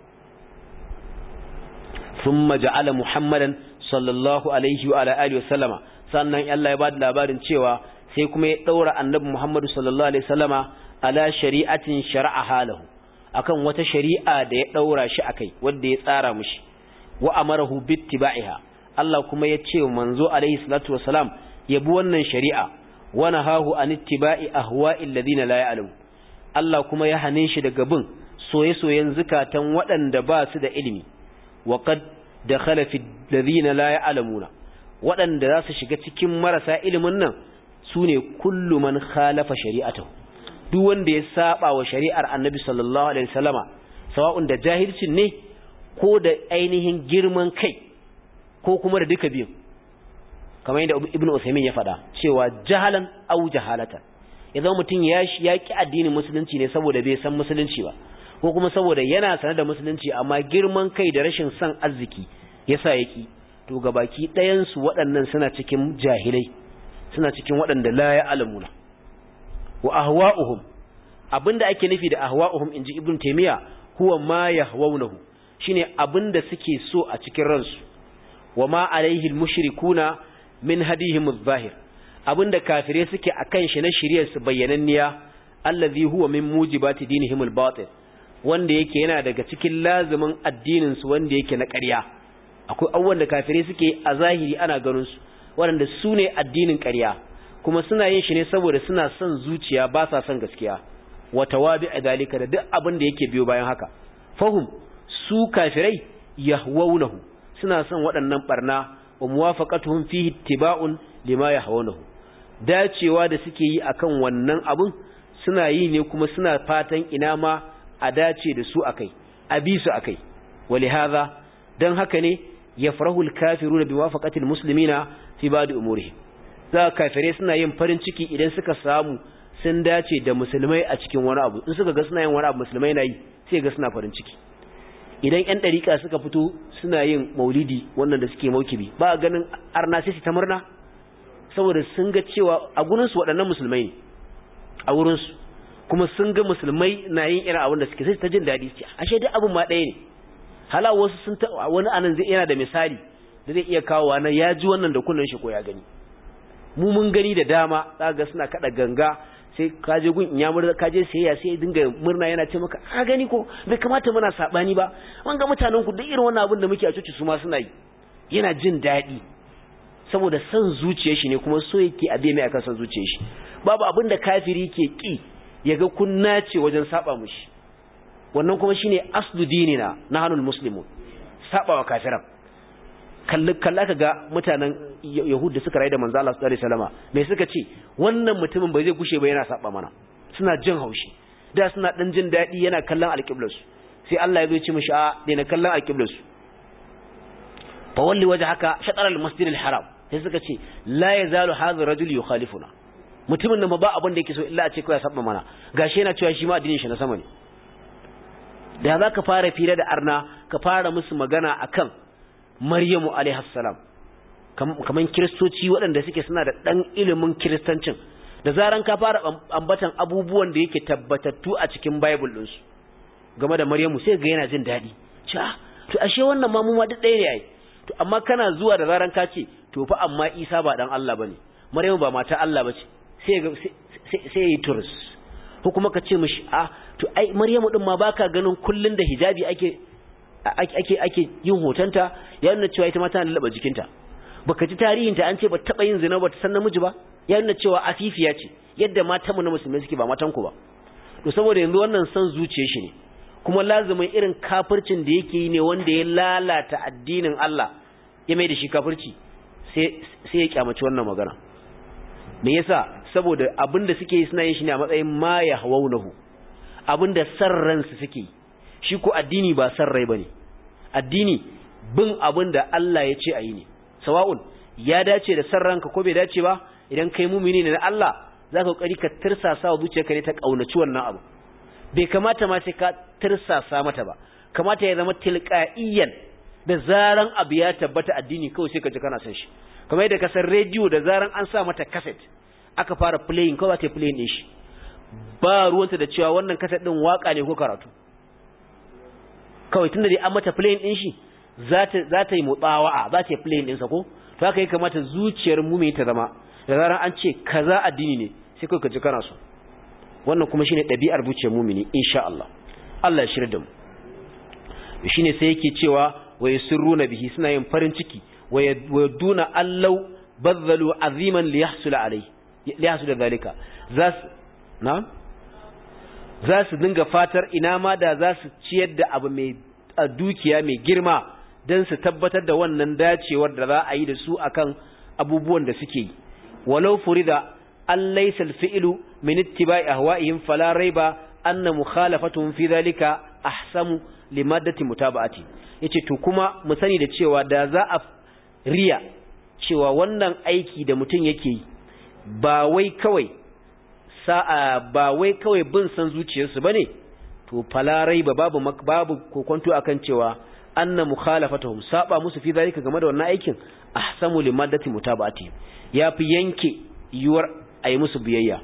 thumma ja'ala muhammadan sallallahu alaihi wa ala alihi wa sallama sannan Allah ya ba da labarin cewa sai kuma ya daura annabi Muhammadu sallallahu alaihi wasallama ala shari'atin shar'a halahu akan wata shari'a da ya daura shi akai wanda ya tsara mishi wa amarahu bittiba'iha Allah kuma ya ce manzo alaihi salatu wasalam ya bi wannan shari'a wa nahahu an ittiba'i ahwa'il ladina la ya'lamu Allah kuma ya hane shi daga bin soye-soyen zukatan waɗanda ba su da ilimi wa qad dakhala fi ladina la ya'lamuna waɗanda za su shiga cikin marasa ilimin nan su ne kullu man khalafa shari'atahu duk wanda ya saba wa shari'ar annabi sallallahu alaihi wasallama sawa'un da jahilcin ne ko da ainihin girman kai ko kuma da duka biyu kamar yadda ibnu usaymin ya faɗa cewa jahalan au jahalatan idan mutum ya ya ki addinin musulunci ne saboda bai san musulunci ba ko kuma saboda yana sanar da musulunci amma girman kai da rashin son arziki yasa yaki to gabaki ɗayan su waɗannan suna cikin jahilai suna cikin waɗanda la ya alamuna wa ahwa'uhum abinda ake nufi da ahwa'uhum inji ibn taymiya huwa ma yahwaunahu shine abinda suke so a cikin ransu wa ma alaihi almushrikuna min hadihim adh-dhahir abinda kafire suke akan shi na shiriyar su bayyananniya allazi huwa min mujibati dinihim al-batil wanda yake yana daga cikin lazimin addinin su wanda yake na ƙarya akwai abubuwan da kafire suke a zahiri ana ganin su waɗanda su ne addinin ƙarya kuma suna yin shi ne saboda suna son zuciya ba sa son gaskiya wata wabi a dalika da duk abin da yake biyo bayan haka fahum su kafirai yahwaunahu suna son waɗannan barna wa muwafaqatuhum fihi ittiba'un lima yahwaunahu dacewa da suke yi akan wannan abun suna yi ne kuma suna fatan ina ma a dace da su akai a bi su akai walihaza dan haka ne yafrahu al-kafiruna biwafaqati al-muslimina fi ba'd umurihim za kafirai suna yin farin ciki idan suka samu sun dace da musulmai a cikin wani abu in suka ga suna yin wani abu musulmai na yi sai ga suna farin ciki idan yan dariƙa suka fito suna yin maulidi wannan da suke maukibi ba ganin arna sai su ta murna saboda sun ga cewa a gurin su waɗannan musulmai ne a wurin su kuma sun ga musulmai na yin irin abin da suke sai ta jin daɗi su ashe duk abin ma ɗaya ne hala wasu sun ta wani anan zai yana da misali da zai iya kawo na ya ji wannan da kullun shi ko ya gani mu mun gani da dama ga suna kada ganga sai ka je gun ya murna ka je sayayya sai dinga murna yana ce maka a gani ko bai kamata muna sabani ba an ga mutanen ku duk irin wannan abin da muke a cuci su ma suna yi yana jin daɗi saboda san zuciyar shi ne kuma so yake a bai mai akan san zuciyar shi babu abin da kafiri ke ki yaga kun nace wajen saba mushi wannan kuma shine aslu dinina nahanul muslimun saba wa kafiran kalla ka ga mutanen Yahud da suka rayu da manzo Allah sallallahu alaihi wasallama me suka ce wannan mutumin bai zai gushe ba yana saba mana suna jin haushi da suna dan jin dadi yana kallon alqiblar su sai Allah ya zo ya ce mishi a daina kallon alqiblar su fa walli wajhaka shatr al-masjid al-haram sai suka ce la yazalu hadha rajul yukhalifuna mutumin nan ba abin da yake so illa a ce kawai saba mana gashi yana cewa shi ma addinin shi na sama ne da za ka fara fira da arna ka fara musu magana akan Maryamu alaihassalam kaman kiristoci waɗanda suke suna da ɗan ilimin kiristancin da zaran ka fara ambatan abubuwan da yake tabbatattu a cikin Bible ɗinsu game da Maryamu sai ga yana jin daɗi cewa to ashe wannan ma mu ma duk ɗaya ne ai to amma kana zuwa da zaran ka ce to fa amma Isa ba dan Allah bane Maryamu ba mata Allah bace sai ga sai sai yi turus ko kuma ka ce mishi a to ai Maryamu din ma baka ganin kullun da hijabi ake ake ake yin hotonta ya nuna cewa ita ma tana lallaba jikinta baka ji tarihinta an ce ba taba yin zina ba ta san namiji ba ya nuna cewa afifiya ce yadda matan mu na musulmai suke ba matan ku ba to saboda yanzu wannan san zuciyar shi ne kuma lazumin irin kafircin da yake yi ne wanda ya lalata addinin Allah ya mai da shi kafirci sai sai ya kyamaci wannan magana me yasa saboda abinda suke yi suna yin shi ne a matsayin ma ya hawaunahu abinda sarransu suke yi shi ko addini ba san rai bane addini bin abin da Allah ya ce a yi ne sawa'un ya dace da san ranka ko bai dace ba idan kai mumini ne na Allah za ka kokari ka tirsasa wa zuciyarka ne ta kaunaci wannan abu bai kamata ma sai ka tirsasa mata ba kamata ya zama tilqaiyan da zaran abu ya tabbata addini kawai sai ka ji kana son shi kamar yadda ka san radio da zaran an sa mata cassette aka fara playing kawai ta playing din shi ba ruwanta da cewa wannan cassette din waka ne ko karatu kawai tunda dai an mata playing din shi za ta yi mutsawa'a za ta yi playing ɗinsa ko to haka ya kamata zuciyar mu ta zama da zarar an ce kaza addini ne sai kai ka ji kana so wannan kuma shine ɗabi'ar zuciyar mumini insha Allah Allah ya shirya da mu shine sai yake cewa wa yusirruna bihi suna yin farin ciki wa yaduna allau badzalu aziman li yahsula alai li yahsula zalika za na za su dinga fatar ina ma da za su ciyar da abu mai dukiya mai girma don su tabbatar da wannan dacewar da za a yi da su akan abubuwan da suke yi walau furida an laysa alfi'lu min ittiba'i ahwa'ihim fala raiba anna mukhalafatuhum fi dhalika ahsamu limaddati mutaba'ati yace to kuma mu sani da cewa da za a riya cewa wannan aiki da mutum yake yi ba wai kawai sa'a ba wai kawai bin san zuciyarsu bane to fala raiba babu babu kokonto akan cewa anna mukhalafatuhum saba musu fi zalika game da wannan aikin ahsamu limaddati mutaba'ati yafi yanke yuwar ayi musu biyayya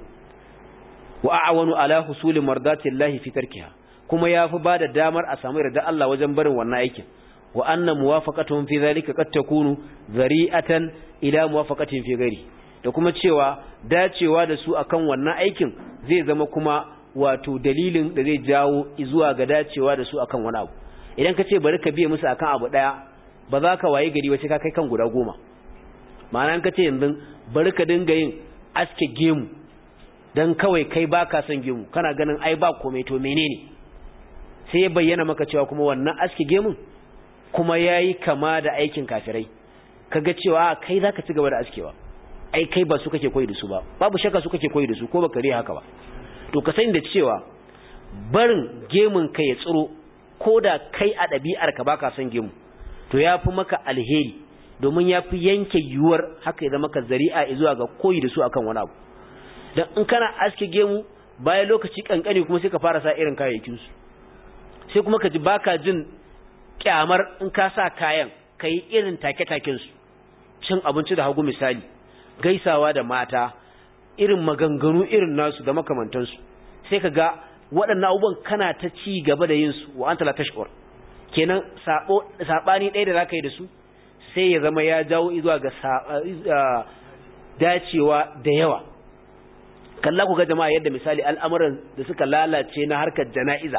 wa a'wanu ala husuli mardati llahi fi tarkiha kuma yafi bada damar a samu yarda Allah wajen barin wannan aikin wa anna muwafaqatuhum fi zalika qad takunu zari'atan ila muwafaqatin fi ghairi da kuma cewa dacewa da su akan wannan aikin zai zama kuma wato dalilin da zai jawo zuwa ga dacewa da su akan wani abu idan ka ce bari ka biye musu akan abu daya ba za ka waye gari wace ka kai kan guda goma ma'ana ka ce yanzu bari ka dinga yin aske gemu dan kawai kai baka son gemu kana ganin ai ba komai to menene sai ya bayyana maka cewa kuma wannan aske gemun kuma yayi kama da aikin kafirai kaga cewa kai zaka ci gaba da askewa ai kai ba su kake koyi da su ba babu shakka su kake koyi da su ko baka riya haka ba to ka sani da cewa barin gemun ka ya tsiro ko da kai a ɗabi'ar ka baka son gemu to ya fi maka alheri domin ya fi yanke yiwuwar haka ya zama ka zari'a zuwa ga koyi da su akan wani abu dan in kana aske gemu bayan lokaci kankani kuma sai ka fara sa irin kayayyakin su sai kuma ka ji baka jin kyamar in ka sa kayan kai irin take-taken su cin abinci da hagu misali gaisawa da mata irin maganganu irin nasu da makamantansu sai ka ga waɗannan abubuwan kana ta ci gaba da yin su wa anta la tashkur kenan sabo sabani ɗaya da zaka yi da su sai ya zama ya jawo zuwa ga dacewa da yawa kalla ku ga jama'a yadda misali al'amuran da suka lalace na harkar jana'iza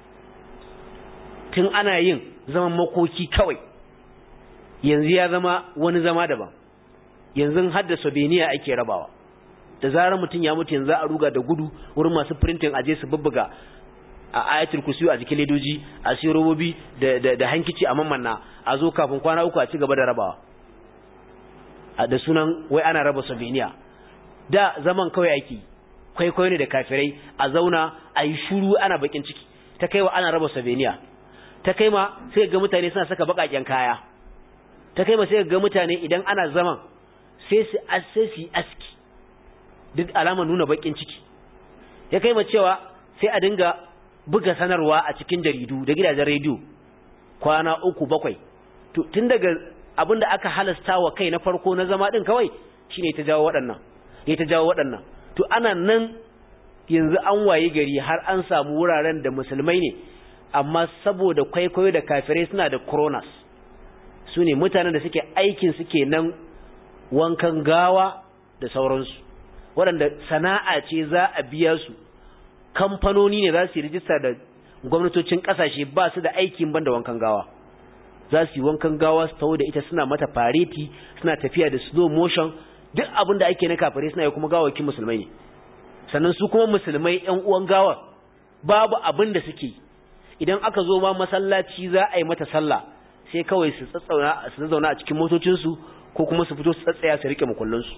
tun ana yin zaman makoki kawai yanzu ya zama wani zama daban yanzu haddasa beniya ake rabawa da zarar mutum ya mutu yanzu a ruga da gudu wurin masu printing aje su bubbuga a ayatul kursi a jikin ledoji a siyo robobi da da, da hankici a mamanna a zo kafin kwana uku a ci gaba da rabawa a da sunan wai ana raba sabiniya da zaman kawai ake kwaikwayo ne da kafirai a zauna a yi shuru ana bakin ciki ta kaiwa ana raba sabiniya ta kai ma sai ga mutane suna saka bakaken kaya ta kai ma sai ga mutane idan ana zaman sai su sai su aski duk alama nuna bakin ciki ya kai ma cewa sai a dinga buga sanarwa a cikin jaridu da gidajen rediyo kwana uku bakwai tun daga abinda aka halasta wa kai na farko na zama din kawai shine ta jawo waɗannan ya ta jawo waɗannan to ana nan yanzu an waye gari har an samu wuraren da musulmai ne amma saboda kwaikwayo da kafirai suna da kronas su ne mutanen da suke aikin suke nan wankan gawa da sauransu waɗanda sana'a ce za a biya su kamfanoni ne za su yi rijista da gwamnatocin ƙasashe ba su da aikin banda wankan gawa za su yi wankan gawa su tawo da ita suna mata fareti suna tafiya da slow motion duk abin da ake na kafirai suna yi kuma gawakin musulmai ne sannan su kuma musulmai ƴan uwan gawa babu abin da suke idan aka zo ma masallaci za a yi mata sallah sai kawai su tsatsauna su zauna a cikin motocinsu ko kuma su fito su tsatsaya su rike makullansu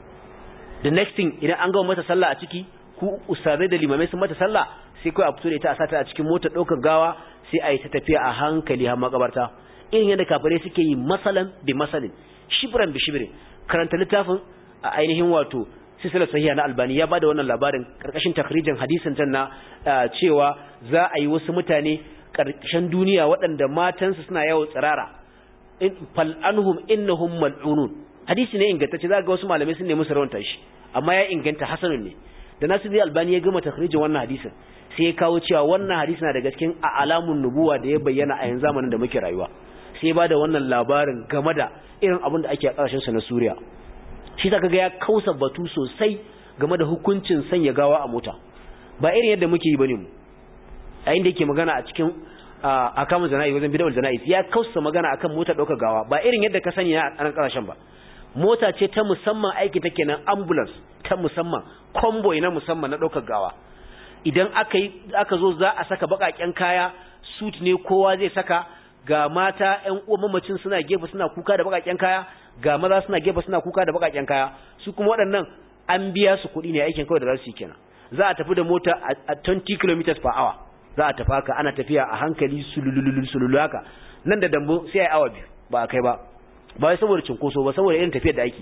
the next thing idan an gama mata sallah a ciki ku ustazai da limamai sun mata sallah sai kawai a fito da ita a sata a cikin motar ɗaukar gawa sai a yi ta tafiya a hankali har makabarta irin yadda kafirai suke yi masalan bi masalin shibran bi shibrin karanta littafin a ainihin wato silsilar sahiha na albani ya bada wannan labarin karkashin takrijin hadisin can na cewa za a yi wasu mutane karshen duniya waɗanda matansu suna yawo tsirara fal anhum innahum mal'unun hadisi ne ingantacce za ga wasu malamai sun nemi sarauta shi amma ya inganta hasanun ne da nasiru albani ya gama takrijin wannan hadisin sai ya kawo cewa wannan hadisi na daga cikin alamun nubuwa da ya bayyana a yanzu zamanin da muke rayuwa sai ba da wannan labarin game da irin abin da ake a ƙarshen sa na Suriya shi ta kaga ya kausa batu sosai game da hukuncin sanya gawa a mota ba irin yadda muke yi bane mu a inda yake magana a cikin akamun jana'i wajen bidawar jana'i ya kausa magana akan motar ɗaukar gawa ba irin yadda ka sani a nan ƙasashen ba mota ce ta musamman aiki take nan ambulance ta musamman convoy na musamman na ɗaukar gawa idan aka yi aka zo za a saka baƙaƙen kaya suit ne kowa zai saka ga mata ƴan uwan mamacin suna gefe suna kuka da baƙaƙen kaya ga maza suna gefe suna kuka da baƙaƙen kaya su kuma waɗannan an biya su kuɗi ne aikin kawai da za su yi kenan za a tafi da mota a 20 km per hour za a tafi haka ana tafiya a hankali sulululul sululu haka nan da dambo sai ai awa biyu ba a kai ba ba wai saboda cinkoso ba saboda irin tafiyar da ake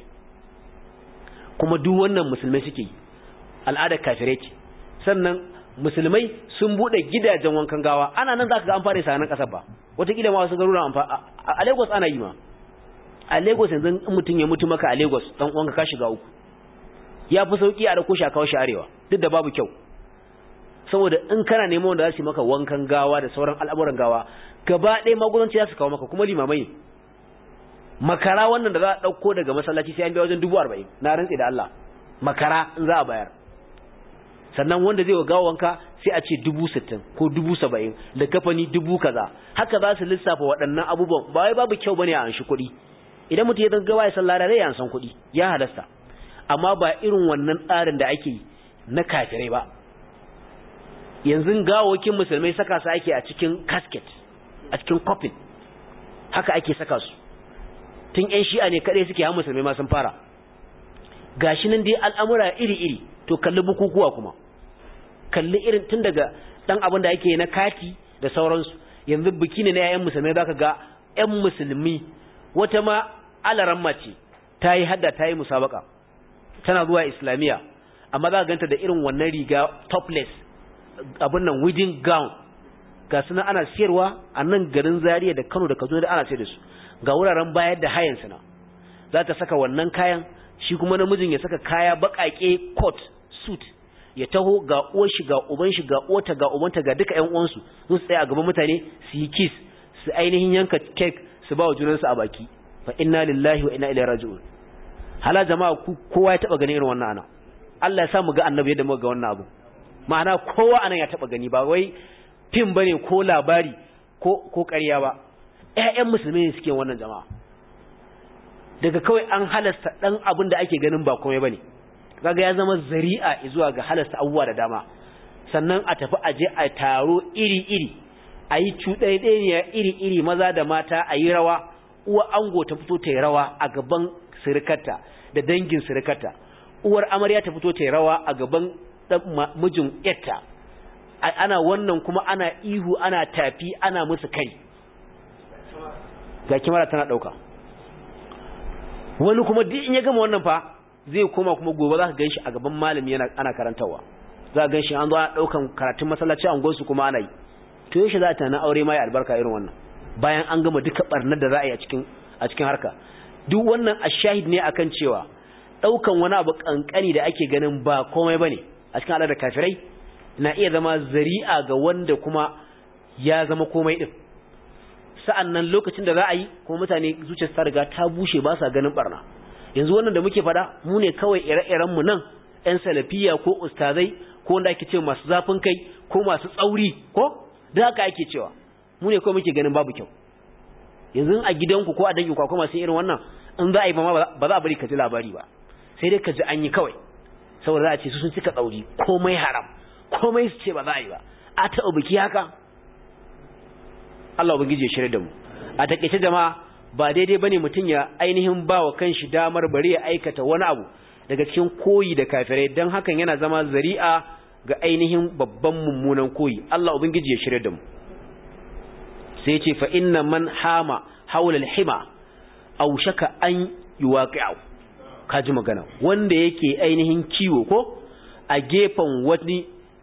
kuma duk wannan musulmai suke yi al'adar kafirai ce sannan musulmai sun bude gidajen wankan gawa ana nan zaka ga an fara sa nan kasar ba wataƙila ma wasu garuruwan an fara a Lagos ana yi ma a Lagos yanzu in mutum ya mutu maka a Lagos dan uwanka ka shiga uku ya fi sauki a dauko shi a kawo shi arewa duk da babu kyau saboda in kana neman wanda za su yi maka wankan gawa da sauran al'amuran gawa gaba ɗaya magudanci za su kawo maka kuma limamai makara wannan da za a ɗauko daga masallaci sai an biya wajen dubu arba'in na rantse da Allah makara in za a bayar sannan wanda zai gawa wanka sai a ce dubu sittin ko dubu saba'in da kafani dubu kaza haka za su lissafa waɗannan abubuwan ba wai babu kyau bane a anshi kuɗi idan mutum ya gaggawa ya sallara zai an san kuɗi ya halasta amma ba irin wannan tsarin da ake yi na kafirai ba yanzu gawokin musulmai saka su ake a cikin casket a cikin coffin haka ake saka su tun yan shi'a ne kadai suke ha musulmai ma sun fara gashi nan dai al'amura iri-iri to kalli bukukuwa kuma kalli irin tun daga dan abin da yake na kati da sauransu yanzu biki ne na yayan musulmai zaka ga yan musulmi wata ma alaran mace ta yi hadda ta yi musabaka tana zuwa islamiya amma za ka ganta da irin wannan riga topless abin nan wedding gown ga suna ana siyarwa a nan garin Zaria da Kano da Kaduna da ana sayar da su ga wuraren bayar da hayan suna za ta saka wannan kayan shi kuma namijin ya saka kaya bakake coat suit ya taho ga uwar shi ga uban shi ga uwarta ga ubanta ga duka ƴan uwansu su tsaya a gaban mutane su yi kiss su ainihin yanka cake su ba wa junansu a baki fa inna lillahi wa inna ilaihi raji'un hala jama'a kowa ya taba ganin irin wannan ana Allah ya sa mu ga annabi yadda muka ga wannan abu ma'ana kowa anan ya taba gani ba wai fim bane ko labari ko ko ƙarya ba ƴaƴan musulmi ne suke wannan jama'a daga kawai an halasta dan abin da ake ganin ba komai bane kaga ya zama zari'a zuwa ga halasta abubuwa da dama sannan a tafi aje a taro iri iri a yi cuɗaiɗaniya iri iri maza da mata a yi rawa uwa ango ta fito ta yi rawa a gaban sirikarta da dangin sirikarta uwar amarya ta fito ta yi rawa a gaban mijin yatta ana wannan kuma ana ihu ana tafi ana musu kai ga kimara tana dauka wani kuma duk in ya gama wannan fa zai koma kuma gobe za ka ganshi a gaban malami yana ana karantawa za ka ganshi an zo ana daukan karatun masallaci an gonsu kuma ana yi to yaushe za ta na aure ma ya albarka irin wannan bayan an gama duka barnar da za a yi a cikin a cikin harka duk wannan ashahid ne akan cewa daukan wani abu kankani da ake ganin ba komai bane a cikin al'adar kafirai na iya zama zari'a ga wanda kuma ya zama komai din sa'annan lokacin da za a yi kuma mutane zuciyar ta riga ta bushe ba sa ganin barna yanzu wannan da muke fada mu ne kawai ire-iren mu nan ƴan salafiya ko ustazai ko wanda ake ce masu zafin kai ko masu tsauri ko da haka ake cewa mu ne kawai muke ganin babu kyau yanzu a gidanku ko a danginku ko masu irin wannan in za a yi ba ba za a bari ka ji labari ba sai dai ka ji an yi kawai saboda za a ce su sun cika tsauri komai haram komai su ce ba za a yi ba a taɓa biki haka Allah ubangiji ya shirya da mu a takeice jama'a ba daidai bane mutum ya ainihin ba wa kanshi damar bari ya aikata wani abu daga cikin koyi da kafirai dan hakan yana zama zari'a ga ainihin babban mummunan koyi Allah ubangiji ya shirya da mu sai ya ce fa inna man hama haula al-hima aw shaka an yuwaqi'u kaji magana wanda yake ainihin kiwo ko a gefen wani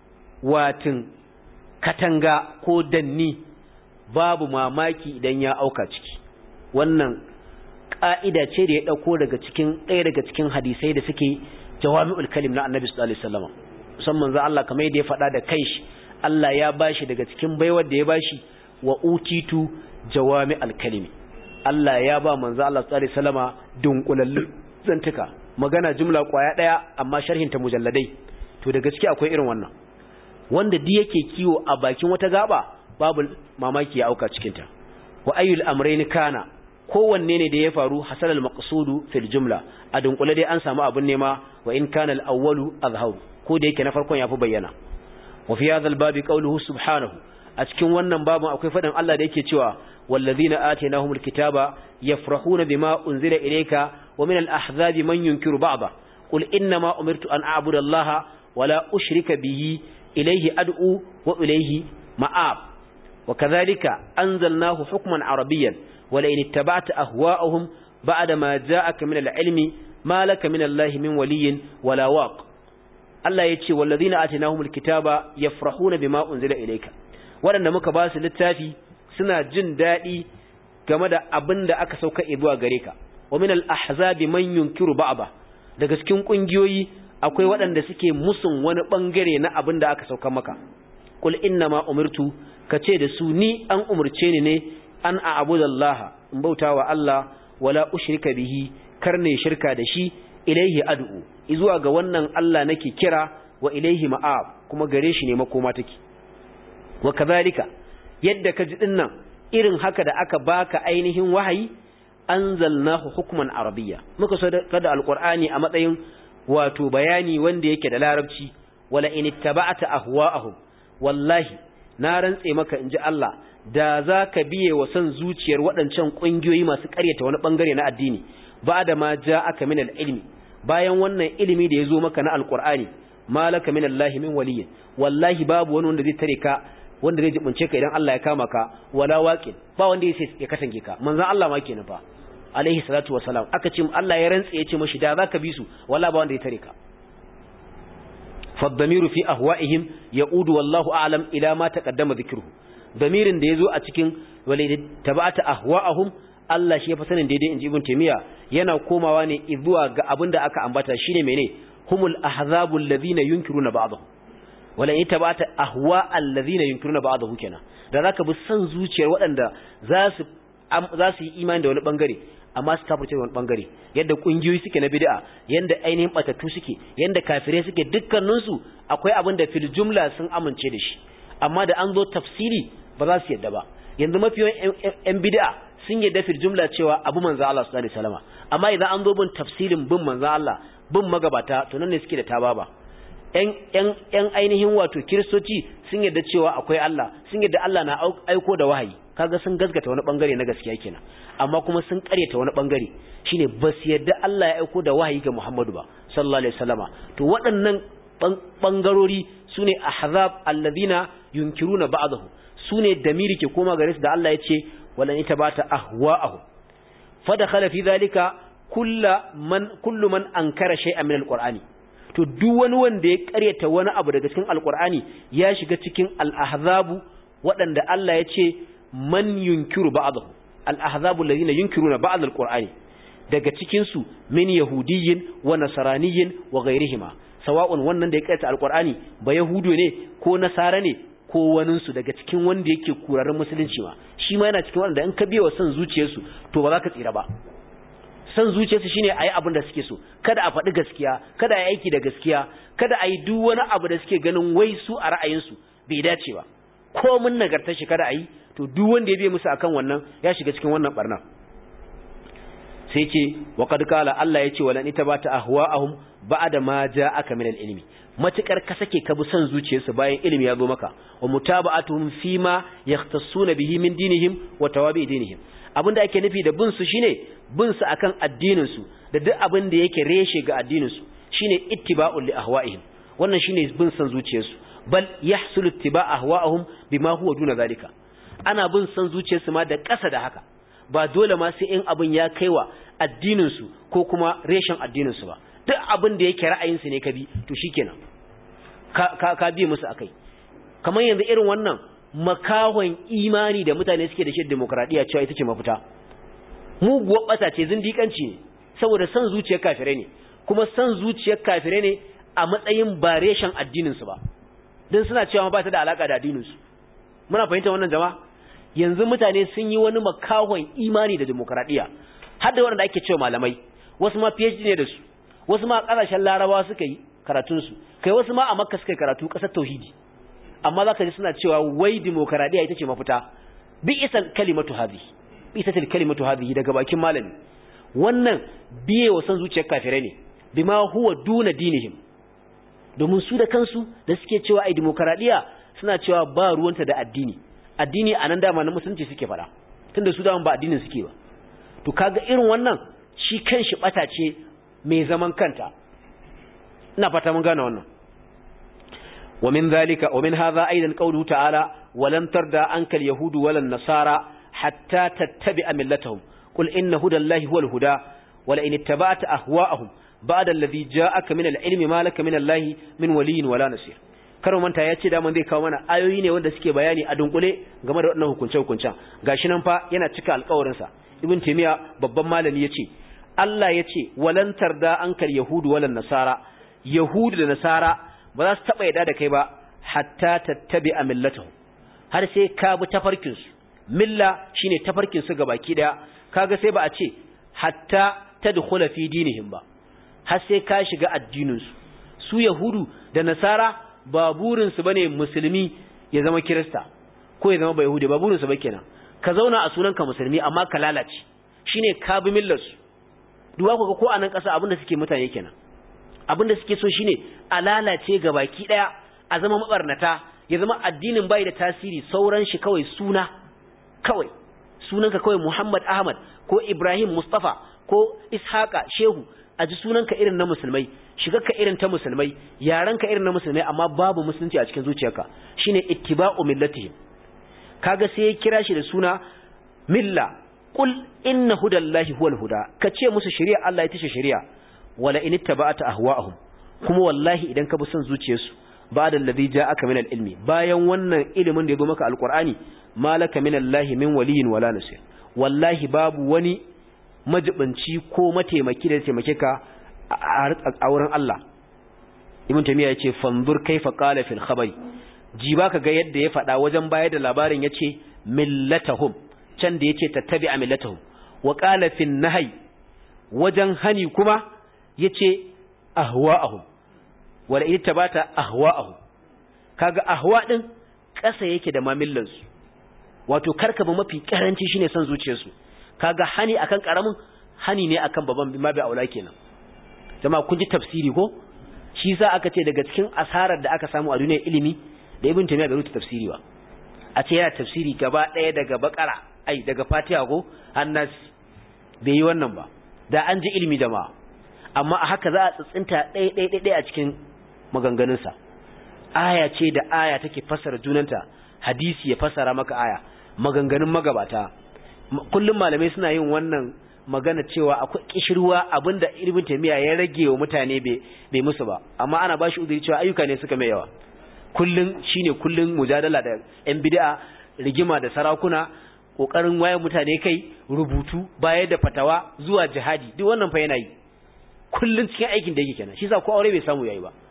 watin katanga ko danni babu mamaki idan ya auka ciki wannan ƙa'ida ce da ya ɗauko daga cikin ɗaya daga cikin hadisai da suke jawami'ul kalim na annabi sallallahu alaihi wasallam musamman za Allah kamar yadda ya faɗa da kai shi Allah ya bashi daga cikin baiwar da ya bashi wa utitu jawami'ul kalimi Allah ya ba manzo Allah sallallahu alaihi wasallama dunkulallu zantuka magana jumla kwaya daya amma sharhin ta mujalladai to da gaske akwai irin wannan wanda di yake kiwo a bakin wata gaba babu mamaki ya auka cikin ta wa ayyul amrayn kana kowanne ne da ya faru hasal al maqsudu fil jumla a dunkule dai an samu abun nema wa in kana al awwalu azhar ko da yake na farkon yafi bayyana wa fi hadha al babi qawluhu subhanahu a cikin wannan babun akwai fadin Allah da yake cewa wallazina atainahumul kitaba yafrahuna bima unzila ilayka wa min al ahzabi man yunkiru ba'da qul inna ma umirtu an a'budu allaha wala ushrika bihi ilayhi ad'u wa ilayhi ma'ab وكذلك أنزلناه حكما عربيا ولئن اتبعت أهواءهم بعد ما جاءك من العلم ما لك من الله من ولي ولا واق الله يتشي والذين آتناهم الكتاب يفرحون بما أنزل إليك waɗanda muka ba su littafi suna jin daɗi game da abin da aka sauka zuwa gare ka wa min al-ahzabi man yunkiru ba'da daga cikin kungiyoyi akwai waɗanda suke musun wani bangare na abin da aka sauka maka qul inna ma umirtu kace da su ni an umurce ni ne an a'budallaha in bautawa Allah wala ushrika bihi karne shirka da shi ilaihi ad'u zuwa ga wannan Allah nake kira wa ilaihi ma'ab kuma gare shi ne makoma take wa kadhalika yadda ka ji dinnan irin haka da aka baka ainihin wahayi anzalnahu hukman arabiyya muka so da alqur'ani a matsayin wato bayani wanda yake da larabci wala in ittaba'ta ahwa'ahum wallahi na rantse maka inji Allah da za ka biye wa son zuciyar waɗancan ƙungiyoyi masu ƙaryata wani ɓangare na addini ba da ma ja aka min ilmi bayan wannan ilimi da ya zo maka na alƙur'ani malaka min Allah min waliyyin wallahi babu wani wanda zai tare ka wanda zai jibince ka idan Allah ya kama ka wala waqin ba wanda ya ya katange ka manzon Allah ma kenan fa alaihi salatu wassalam aka ce Allah ya rantse ya ce mashi da za ka bi su wallahi ba wanda ya tare ka فالضمير في أهوائهم يعود والله أعلم إلى ما تقدم ذكره ضمير da yazo a cikin walid tabata ahwa'ahum Allah shi ya fa sanin daidai inji ibn taymiya yana komawa ne zuwa ga abinda aka ambata shine mene humul ahzabul ladina yunkiruna ba'dahu wala in tabata ahwa alladhina yunkiruna ba'dahu kenan da zaka bi san zuciyar waɗanda za su za su yi imani da wani bangare amma su kafirce wani bangare yadda kungiyoyi suke na bid'a yanda ainihin batattu suke yanda kafirai suke dukkanin su akwai abin da fil jumla sun amince da shi amma da an zo tafsiri ba za su yadda ba yanzu mafiyan yan bid'a sun yadda fil jumla cewa abu manzo Allah sallallahu alaihi wasallam amma idan an zo bin tafsirin bin manzo Allah bin magabata to nan ne suke da tababa yan yan yan ainihin wato kiristoci sun yadda cewa akwai Allah sun yadda Allah na aiko da wahayi kaga sun gaskata wani bangare na gaskiya kenan amma kuma sun karyata wani bangare shine ba su yadda Allah ya aiko da wahayi ga Muhammadu ba sallallahu alaihi wasallama to waɗannan bangarori sune ahzab alladhina yunkiruna ba'dahu sune damiri ke koma gare su da Allah ya ce walan itabata ahwa'ahu fadakhala fi dhalika kullu man kullu man ankara shay'an min alqur'ani to duk wani wanda ya karyata wani abu daga cikin alqur'ani ya shiga cikin al-ahzabu waɗanda Allah ya ce man yunkiru ba'dahu al-ahzabu alladhina yunkiruna ba'd al-qur'ani daga cikin su min yahudiyyin wa nasraniyyin wa ghayrihima sawa'un wannan da ya kaita al-qur'ani ba yahudu ne ko nasara ne ko waninsu daga cikin wanda yake kurarin musulunci ma shi ma yana cikin wanda in ka biya wa son zuciyarsu to ba za ka tsira ba son zuciyarsu shine a yi abin da suke so kada a faɗi gaskiya kada a yi aiki da gaskiya kada a yi duk wani abu da suke ganin wai su a ra'ayinsu bai dace ba ko mun nagartar shi kada a yi to duk wanda ya biye musu akan wannan ya shiga cikin wannan barna sai ce wa qad qala Allah yace wala itabata ahwa'ahum ba'da ma ja'aka min al-ilmi matukar ka sake ka bi son zuciyarsu bayan ilimi ya zo maka wa mutaba'atuhum fima yahtassuna bihi min dinihim wa tawabi dinihim abinda ake nufi da bin su shine bin su akan addinin su da duk abin da yake reshe ga addinin su shine ittiba'ul li ahwa'ihim wannan shine bin son zuciyarsu bal yahsulu ittiba' ahwa'ahum bima huwa duna zalika ana bin son zuciyarsu ma da ƙasa da haka ba dole ma sai in abin ya kaiwa addinin su ko kuma reshen addinin su ba duk abin da yake ra'ayin su ne ka bi to shikenan ka ka, ka bi musu akai kamar yanzu irin wannan makahon imani da mutane suke da shi demokradiya cewa ita ce mafita muguwar bata ce zindikanci ne saboda san zuciyar kafirai ne kuma san zuciyar kafirai ne a matsayin ba reshen addinin su ba don suna cewa ba ta da alaka da addinin su muna fahimta wannan jama'a yanzu mutane sun yi wani makahon imani da demokradiya har da wanda ake cewa malamai wasu ma PhD ne da su wasu ma kasashen larabawa suka yi karatun su kai wasu ma a makka suka yi karatu kasar tauhidi amma zaka ji suna cewa wai demokradiya ita ce mafita bi isal kalimatu hadhi bi isal kalimatu hadhi daga bakin malami wannan biye wa san zuciyar kafirai ne bima huwa duna dinihim domin su da kansu da suke cewa ai demokradiya suna cewa ba ruwanta da addini addini a nan dama na musulunci suke fada tunda su dama ba addinin suke ba to kaga irin wannan shi kanshi bata ce mai zaman kanta ina fata mun gane wannan wa min zalika wa min hadha aidan qawluhu ta'ala walan tarda anka al-yahudu wala an-nasara hatta tattabi'a millatahum qul inna hudallahi huwal huda wala in ittaba'ta ahwa'ahum ba'da alladhi ja'aka min al-ilmi ma laka min allahi min waliyyin wala nasir karo manta ya ce daman zai kawo mana ayoyi ne wanda suke bayani a dunkule game da waɗannan hukunce-hukuncen gashi nan fa yana cika alƙawarinsa ibn taymiya babban malami yace Allah yace walan tarda ankal yahudu walan nasara yahudu da nasara ba za su taba yada da kai ba hatta tattabi'a millatahu har sai ka bi tafarkin su milla shine tafarkin su gabaki daya kaga sai ba a ce hatta tadkhula fi dinihim ba har sai ka shiga addinin su su yahudu da nasara ba burinsu bane musulmi ya zama kirista ko ya zama ba yahudi ba burinsu ba kenan ka zauna a sunanka musulmi amma ka lalace shine ka bi millarsu duwa ku ga ko a nan ƙasa abinda suke mutane kenan abinda suke so shine a lalace ga baki daya a zama mabarnata ya zama addinin bai da tasiri sauran shi kawai suna kawai sunanka kawai Muhammad Ahmad ko Ibrahim Mustafa ko Ishaqa Shehu a ji sunanka irin na musulmai shigarka irin ta musulmai yarenka irin na musulmai amma babu musulunci a cikin zuciyarka shine ittiba'u millatihim kaga sai ya kira shi da suna milla qul inna hudallahi huwal huda kace musu shari'a Allah ita ce shari'a wala in ittaba'ta ahwa'ahum kuma wallahi idan ka bi son zuciyarsu ba'da alladhi ja'aka min al-ilmi bayan wannan ilimin da ya zo maka alqur'ani malaka min Allah min waliyin wala nasir wallahi babu wani majibinci ko mataimaki da taimake ka a wurin Allah ibn tamiya yace fanzur kaifa qala fil khabari ji baka ga yadda ya faɗa wajen bayar da labarin yace millatahum can da yace tattabi'a millatahum wa qala fil nahy wajen hani kuma yace ahwa'ahum wala in tabata ahwa'ahum kaga ahwa din ƙasa yake da mamillansu wato karkaba mafi karanci shine son zuciyarsu kaga hani akan karamin hani ne akan baban ma bai aula kenan jama'a kun ji tafsiri ko shi yasa aka ce daga cikin asarar da aka samu a duniyar ilimi da ibn taymiya bai rubuta tafsiri ba a ce yana tafsiri gaba ɗaya daga bakara ai daga fatiha ko annas bai yi wannan ba da an ji ilimi jama'a amma a haka za a tsitsinta ɗaya ɗaya ɗaya a cikin maganganunsa aya ce da aya take fassara junanta hadisi ya fassara maka aya maganganun magabata kullum malamai suna yin wannan magana cewa akwai kishirwa abinda ibn taymiya ya rage wa mutane bai musu ba amma ana bashi uzuri cewa ayyuka ne suka mai yawa kullun shine kullun mujadala da yan bid'a rigima da sarakuna kokarin wayar mutane kai rubutu bayar da fatawa zuwa jihadi duk wannan fa yana yi kullun cikin aikin da yake kenan shi yasa ko aure bai samu yayi ba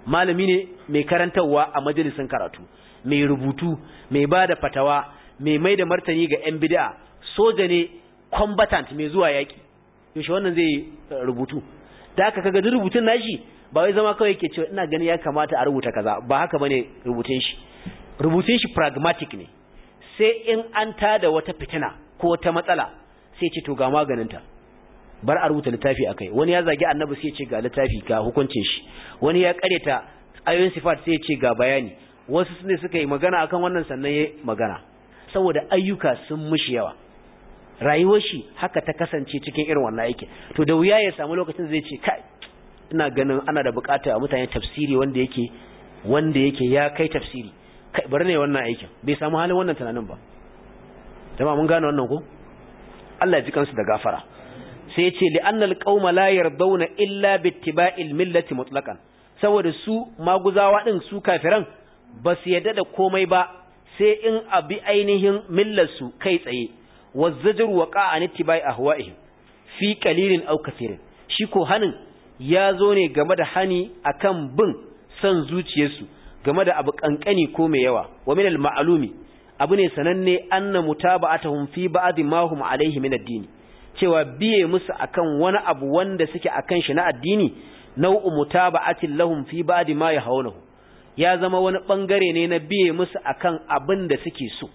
malami ne mai karantarwa a majalisin karatu mai rubutu mai ba da fatawa mai mai da martani ga 'yan bid'a soja ne combatant mai zuwa yaƙi yaushe wannan zai rubutu da aka kaga duk rubutun nashi ba wai zama kawai yake cewa ina ganin ya kamata a rubuta kaza ba haka bane rubutun shi rubutun shi pragmatic ne sai in an tada wata fitina ko wata matsala sai ce to ga maganinta bar a rubuta littafi akai wani ya zagi annabi sai ce ga littafi ga hukuncin shi wani ya kareta ayoyin sifat sai ce ga bayani wasu ne suka yi magana akan wannan sannan ya magana saboda ayyuka sun mushi yawa rayuwar shi haka ta kasance cikin irin wannan aikin to da wuya ya samu lokacin zai ce kai ina ganin ana da bukata a mutane tafsiri wanda yake wanda yake ya kai tafsiri kai bari ne wannan aikin bai samu halin wannan tunanin ba jama'a mun gane wannan ko Allah ya ji kansu da gafara sai ya ce li'annal qauma la yardawna illa bittiba'il millati mutlaqan saboda su maguzawa din su kafiran ba su yadda da komai ba sai in abi ainihin millar su kai tsaye wazzajru waqa an ittiba'i ahwa'ihim fi qalilin aw kathirin shi ko hanin ya zo ne game da hani akan bin son zuciyarsu game da abu kankani ko mai yawa wa min al-ma'lumi abu ne sananne anna mutaba'atuhum fi ba'd ma hum alayhi min ad-din cewa biye musu akan wani abu wanda suke akan shi na addini nau'u mutaba'atin lahum fi ba'd ma yahawnahu ya zama wani bangare ne na biye musu akan abin da suke so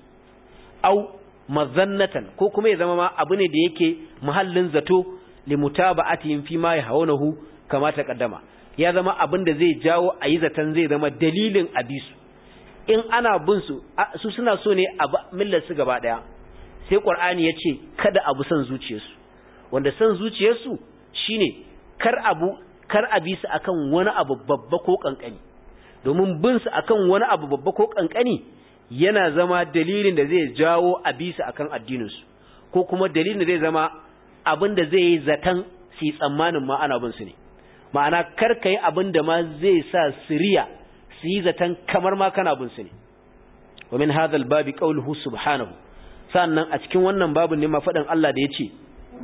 au mazannatan ko kuma ya zama ma abu ne da yake muhallin zato li mutaba'atihim fi ma yahawnahu kama ta kaddama ya zama abin da zai jawo a yi zaton zai zama dalilin abisu in ana bin su su suna so ne a millar su gaba daya sai qur'ani ya ce kada abu san zuciyarsu wanda san zuciyarsu shine kar abu kar abi su akan wani abu babba ko kankani domin bin su akan wani abu babba ko kankani yana zama dalilin da zai jawo abi su akan addinin su ko kuma dalilin da zai zama abin da zai yi zaton su tsammanin ma ana bin su ne ma'ana kar ka yi abin da ma zai sa siriya su yi zaton kamar ma kana bin su ne wa min hadhal babi qawluhu subhanahu sannan a cikin wannan babun ne ma faɗin Allah da yace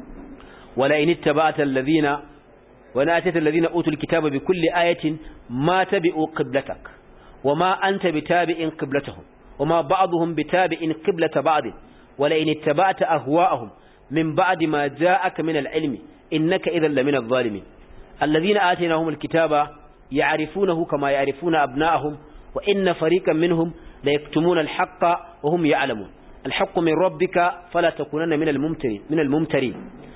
wala in ittaba'ta alladhina wa la atata alladhina utul kitaba bi kulli ayatin ma tabi'u qiblatak wa ma anta bitabi'in qiblatahum wa ma ba'dhum bitabi'in qiblata ba'd wala in ittaba'ta ahwa'ahum min ba'di ma ja'aka min al-ilmi innaka idhan lamina adh-dhalimin الذين آتيناهم الكتاب يعرفونه كما يعرفون أبناءهم وإن فريقا منهم ليكتمون الحق وهم يعلمون الحق من ربك فلا تكونن من الممترين من الممترين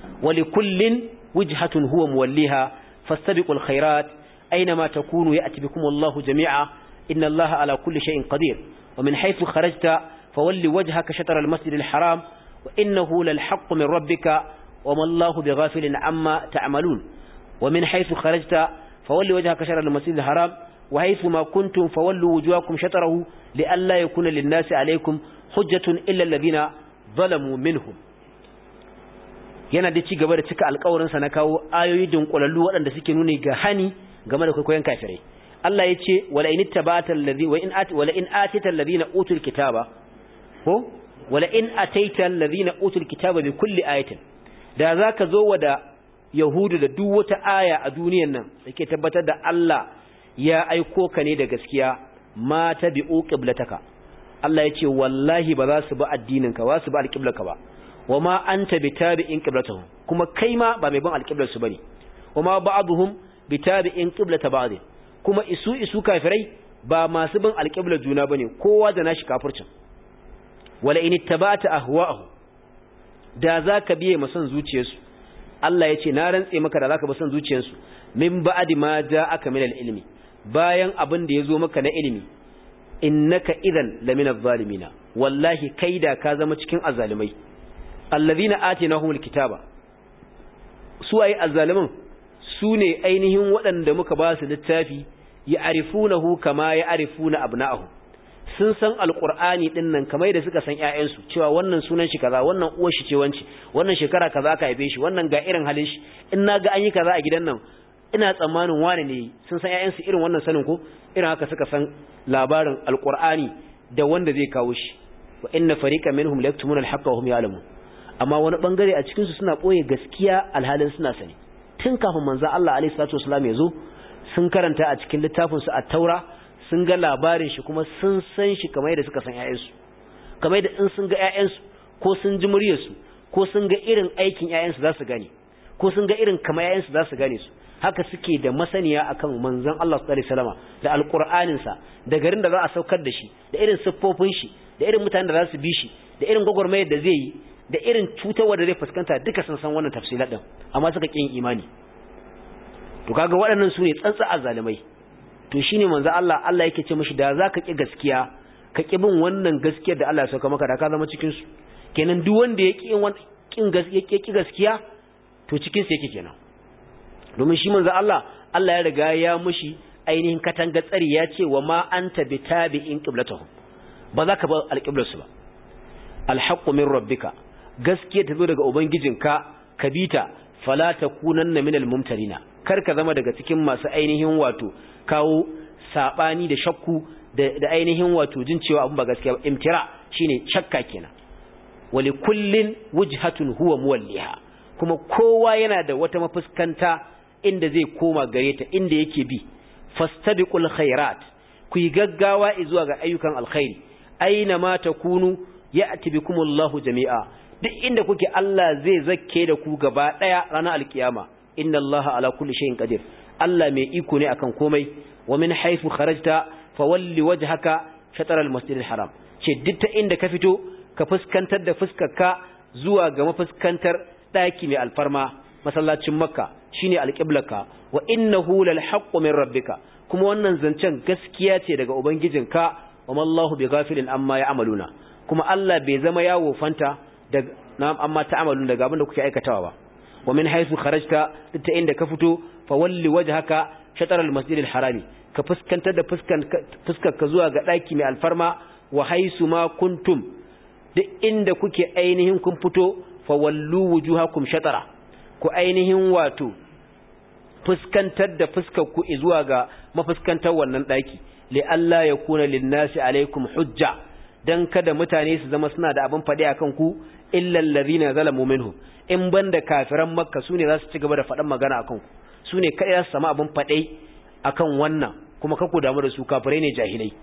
ولكل وجهة هو موليها فاستبقوا الخيرات أينما تكونوا يأتي بكم الله جميعا إن الله على كل شيء قدير ومن حيث خرجت فول وجهك شطر المسجد الحرام وإنه للحق من ربك وما الله بغافل عما تعملون ومن حيث خرجت فول وجهك شطر المسجد الحرام وحيث ما كنتم فولوا وجوهكم شطره لئلا يكون للناس عليكم حجة إلا الذين ظلموا منهم yana da ci gaba da cika alƙawarinsa na kawo ayoyi dunkulallu waɗanda suke nuni ga hani game da kwaikwayon kafirai Allah ya ce wala in ittaba'ta allazi wa in ati wala in atita allazina utul kitaba ko wala in ataita allazina utul kitaba bi kulli ayatin da zaka zo wa da yahudu da duk wata aya a duniyan nan dake tabbatar da Allah ya aiko ka ne da gaskiya ma tabi'u qiblataka Allah ya ce wallahi ba za su bi addinin ka ba su bi alqiblarka ba wama anta bitabi'in qiblatuhum kuma kai ma ba mai bin alqiblar su bane wama ba'dhum bitabi'in qiblata ba'd kuma isu isu kafirai ba masu bin alqiblar juna bane kowa da nashi kafircin wala in ittaba'ta ahwa'ahum da zaka biye masan zuciyarsu Allah ya ce na rantse maka da zaka bi son zuciyarsu min ba'di ma ja'aka min al-ilmi bayan abin da yazo maka na ilimi innaka idan lamina zalimina wallahi kai da ka zama cikin azzalimai allazina atinahumul kitaba su ai azzalimin su ne ainihin waɗanda muka ba su littafi ya'rifunahu kama ya'rifuna abna'ahum sun san alqur'ani din nan kamar da suka san ƴaƴansu cewa wannan sunan shi kaza wannan uwar shi ce wance wannan shekara kaza aka haife shi wannan ga irin halin shi in naga an yi kaza a gidan nan ina tsammanin wane ne sun san ƴaƴansu irin wannan sanin ko irin haka suka san labarin alqur'ani da wanda zai kawo shi wa inna fariqan minhum la yaktumuna al-haqqa wa hum ya'lamun amma wani bangare a cikin su suna boye gaskiya alhalin suna sani tun kafin manzo Allah alaihi salatu wasallam ya zo sun karanta a cikin littafinsu a taura sun ga labarin shi kuma sun san shi kamar yadda suka san ƴaƴansu kamar yadda in sun ga ƴaƴansu ko sun ji muryarsu ko sun ga irin aikin ƴaƴansu za su gane ko sun ga irin kamar ƴaƴansu za su gane su haka suke da masaniya akan manzon Allah sallallahu alaihi wasallam da alqur'anin sa da garin da za a saukar da shi da irin siffofin shi da irin mutanen da za su bi shi da irin gwagwarmayar da zai yi da irin cutarwa da zai fuskanta duka sun san wannan tafsilat din amma suka kin imani to kaga waɗannan su ne tsantsa azalimai to shine manzo Allah Allah yake ce mishi da zaka ki gaskiya ka ki bin wannan gaskiyar da Allah ya sauka maka da ka zama cikin su kenan duk wanda ya ki kin gaskiya ki gaskiya to cikin sa yake kenan domin shi manzo Allah Allah ya riga ya mushi ainihin katanga tsari ya ce wa ma anta bitabi'in qiblatuhum ba za ka ba alqiblarsu ba alhaqqu min rabbika gaskiya ta zo daga ubangijinka ka bita fala takunanna minal mumtarina kar ka zama daga cikin masu ainihin wato kawo sabani da shakku da ainihin wato jin cewa abun ba gaskiya ba imtira shine shakka kenan wali kullin wujhatun huwa muwalliha kuma kowa yana da wata mafuskanta inda zai koma gare ta inda yake bi fastabiqul khairat ku yi gaggawa zuwa ga ayyukan alkhairi aina ma takunu ya'ti bikumullahu jami'a duk inda kuke Allah zai zakke da ku gaba daya ranar alkiyama inna allaha ala kulli shay'in qadir Allah mai iko ne akan komai wa min haythu kharajta fawalli wajhaka shatr al-masjid al-haram ce duk ta inda ka fito ka fuskantar da fuskarka zuwa ga mafuskantar daki mai alfarma masallacin makka shine alqiblaka wa innahu lal haqqu min rabbika kuma wannan zancen gaskiya ce daga ubangijinka wa mallahu bighafilin amma ya'maluna kuma Allah bai zama yawo fanta daga na'am amma ta'amalun daga abin da kuke aikatawa ba wa min haythu kharajta duk ta inda ka fito fa walli wajhaka shatr al-masjid al-harami ka fuskantar da fuskar ka zuwa ga daki mai alfarma wa haisu ma kuntum duk inda kuke ainihin kun fito fa wallu wujuhakum shatara ku ainihin wato fuskantar da fuskar ku zuwa ga mafuskantar wannan daki li alla yakuna lin-nasi alaikum hujja dan kada mutane su zama suna da abin fadi akan ku illa allazina zalamu minhum in banda kafiran makka sune za su ci gaba da faɗan magana akan ku sune kai za su samu abin fadai akan wannan kuma kako damu da su kafirai ne jahilai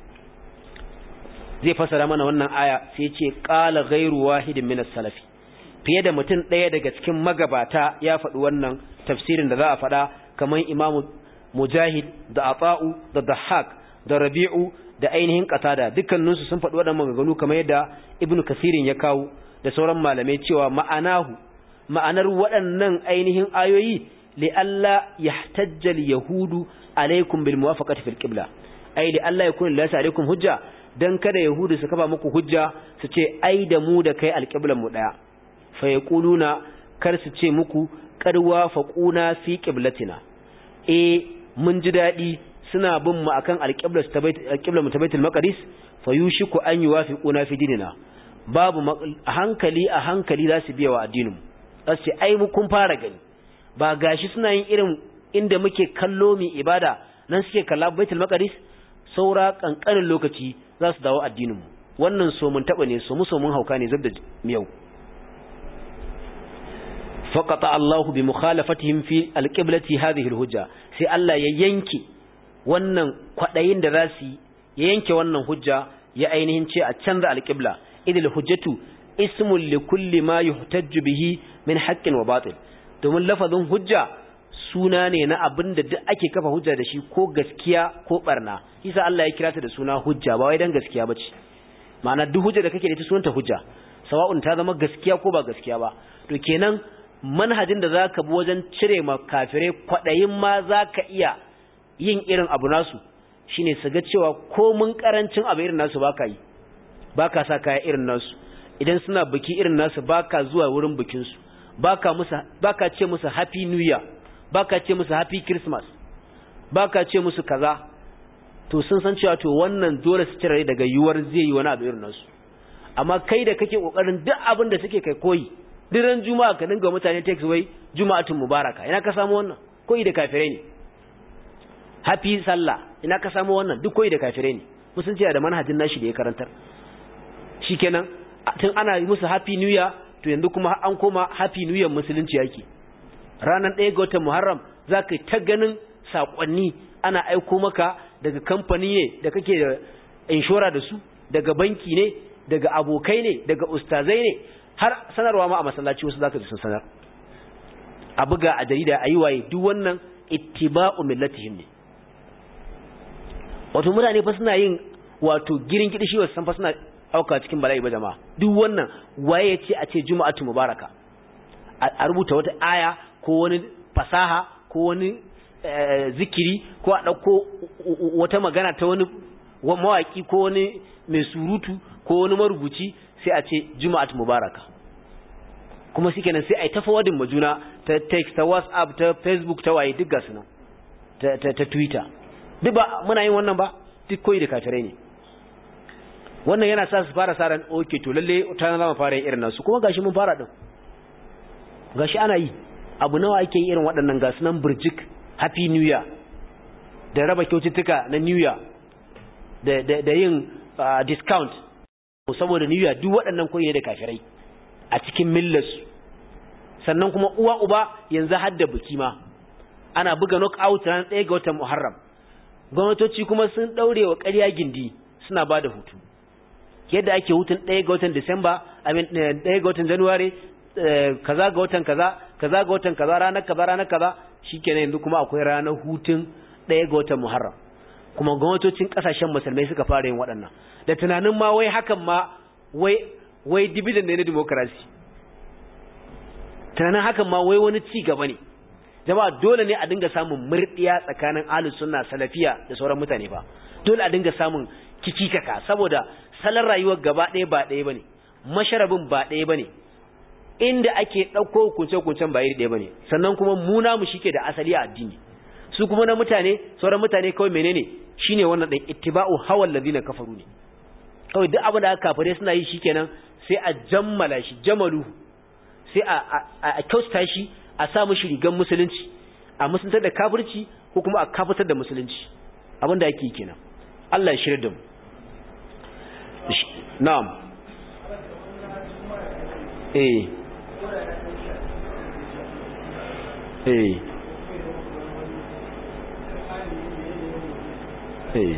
zai fasara mana wannan aya sai ce qala ghairu wahidin min as-salafi fiye da mutum ɗaya daga cikin magabata ya faɗi wannan tafsirin da za a faɗa kamar imam mujahid da ata'u da dahak da rabi'u da ainihin qatada dukkaninsu sun faɗi waɗannan maganganu kamar yadda ibnu kasirin ya kawo da sauran malamai cewa ma'anahu ma'anar waɗannan ainihin ayoyi li alla yahtajja yahudu alaikum bil muwafaqati fil qibla ai li alla yakun lillahi alaikum hujja dan kada yahudu su kafa muku hujja su ce ai da mu da kai alqiblan mu daya fa yaquluna kar su ce muku qarwa faquna fi qiblatina eh mun ji dadi suna bin mu akan alqibla ta bait alqibla mu ta baitul maqdis fa yushiku an yuwafiquna fi dinina babu a hankali a hankali za su biya wa addinin mu za su ce ai mu kun fara gani ba gashi suna yin irin inda muke kallo mi ibada nan suke kalla baitul maqdis saura kankanin lokaci za su dawo addinin mu wannan so mun taba ne so mu so mun hauka ne zabda miyau faqata Allah bi mukhalafatihim fi alqiblati hadhihi alhujja sai Allah ya yanke wannan kwadayin da za su ya yanke wannan hujja ya ainihin ce a canza alqibla idil hujjatu ismun li kulli ma yuhtajju bihi min haqqin wa batil domin lafazin hujja suna ne na abin da duk ake kafa hujja da shi ko gaskiya ko barna isa Allah ya kira ta da suna hujja ba wai dan gaskiya bace ma'ana duk hujja da kake da ita sunanta hujja sawa'un ta zama gaskiya ko ba gaskiya ba to kenan manhajin da zaka bi wajen cire ma kafire kwadayin ma zaka iya yin irin abu nasu shine su ga cewa ko mun karancin abu irin nasu baka yi baka sa kaya irin nasu idan suna biki irin nasu baka zuwa wurin bikin su baka musu baka ce musu happy new year baka ce musu happy christmas baka ce musu kaza to sun san cewa to wannan dole su cire daga yuwar zai yi wani abu irin nasu amma kai da kake kokarin duk abin da suke kai koyi diran juma'a ka dinga mutane text wai juma'atun mubaraka ina ka samu wannan koyi da kafirai ne happy sallah ina ka samu wannan duk koyi da kafirai ne musulunci da manhajin nashi da ya karantar shikenan tun ana yi musu happy new year to yanzu kuma an koma happy new year musulunci yake ranar ɗaya ga watan muharram za ka ta ganin saƙonni ana aiko maka daga kamfani ne da kake da inshora da su daga banki ne daga abokai ne daga ustazai ne har sanarwa ma a masallaci wasu zaka ji sun sanar a buga a jarida a yi waye duk wannan ittiba'u millatihim ne wato mutane fa suna yin wato girin gidi shi wasu san fa suna auka cikin bala'i ba jama'a duk wannan waye ya ce a ce juma'atu mubaraka a rubuta wata aya ko wani fasaha ko wani zikiri ko a ɗauko wata magana ta wani mawaƙi ko wani mai surutu ko wani marubuci sai a ce juma'at mubaraka kuma shi kenan sai a yi ta fawadin majuna ta text ta whatsapp ta facebook ta waye duk gasu nan ta twitter duk ba muna yin wannan ba duk koyi da kafirai ne wannan yana sa su fara sa ran okay to lalle ta zama fara yin irin nasu kuma gashi mun fara din gashi ana yi abu nawa ake yi irin waɗannan gasu nan burjik happy new year da raba kyaututtuka na new year da, da, da yin uh, discount saboda new year duk waɗannan koyi ne da kafirai a cikin millarsu sannan kuma uwa uba yanzu hadda biki ma ana buga knockout ran ɗaya ga watan muharram gwamnatoci kuma sun ɗaure wa ƙarya gindi suna ba da hutu yadda ake hutun ɗaya ga watan disamba amin ɗaya ga watan januwari kaza ga watan kaza kaza ga watan kaza ranar kaza ranar kaza shikenan yanzu kuma akwai ranar hutun ɗaya ga watan Muharram kuma gwamnatocin kasashen musulmai suka fara yin waɗannan da tunanin ma wai hakan ma wai wai dividend ne na democracy tunanin hakan ma wai wani ci gaba ne jama'a dole ne a dinga samun murdiya tsakanin ahlus sunna salafiya da sauran mutane fa dole a dinga samun kikikaka saboda salon rayuwar gaba ɗaya ba ɗaya bane masharabin ba ɗaya bane inda ake ɗauko hukunce-hukuncen ba iri ɗaya bane sannan kuma muna mu shike da asali a addini su kuma na mutane sauran mutane kawai menene shine wannan ɗan ittiba'u hawal ladina kafaru ne kawai duk abin da aka kafare suna yi shikenan sai a jammala shi jamalu sai a a kyausta shi a sa mishi rigan musulunci a musuntar da kafirci ko kuma a kafitar da musulunci abin da ake yi kenan Allah ya shirya da mu na'am eh eh eh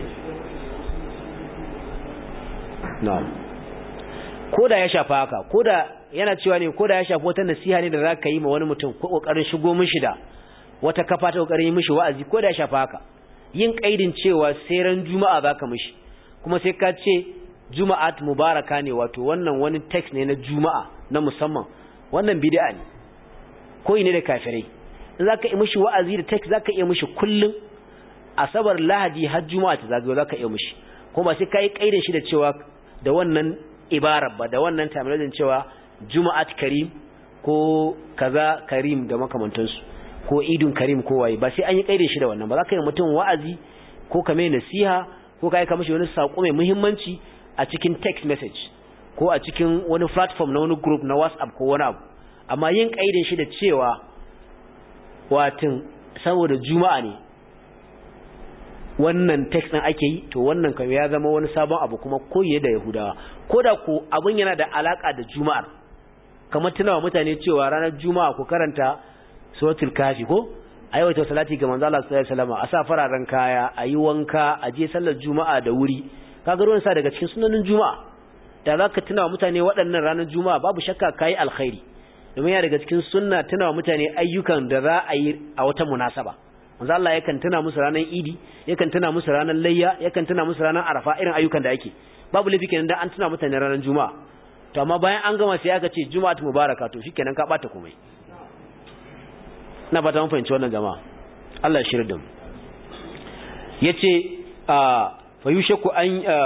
na'am koda ya shafa haka koda yana cewa ne koda ya shafa wata nasiha ne da za ka yi ma wani mutum ko kokarin shigo mishi da wata kafa ta kokarin yi mishi wa'azi koda ya shafa haka yin kaidin cewa sai ran juma'a zaka mishi kuma sai ka ce juma'at mubaraka ne wato wannan wani text ne na juma'a na musamman wannan bid'a ne koyi ne da kafirai in zaka yi mishi wa'azi da text zaka iya mishi kullun asabar lahadi har juma'a ta zagayo zaka iya mishi kuma ba sai kai kaidin shi da cewa da wannan ibara ba da wannan terminology cewa juma'at karim ko kaza karim da makamantansu ko idun karim ko waye ba sai an yi kaidin shi da wannan ba zaka yi mutum wa'azi ko ka mai nasiha ko ka aika mishi wani sako mai muhimmanci a cikin text message ko a cikin wani platform na wani group na WhatsApp ko wani abu amma yin kaidin shi da cewa watin saboda juma'a ne wannan text din ake yi to wannan kan ya zama wani sabon abu kuma koyi da yahudawa koda ko abun yana da alaka da juma'ar kamar tunawa mutane cewa ranar juma'a ku karanta suratul kafi ko aiwata salati ga manzo Allah sallallahu alaihi wasallam a sa fararen kaya a yi wanka a je sallar juma'a da wuri kaga ruwan sa daga cikin sunanin juma'a da zaka tunawa mutane waɗannan ranar juma'a babu shakka kai alkhairi domin ya daga cikin sunna tunawa mutane ayyukan da za a yi a wata munasaba manzo Allah yakan tuna musu ranar idi yakan tuna musu ranar layya yakan tuna musu ranar arafa irin ayyukan da ake babu laifi kenan dan an tuna mutane ranar juma'a to amma bayan an gama sai aka ce juma'atu mubaraka to shikenan ka bata komai na fata mun fahimci wannan jama'a Allah ya shirya da mu yace fa yushaku an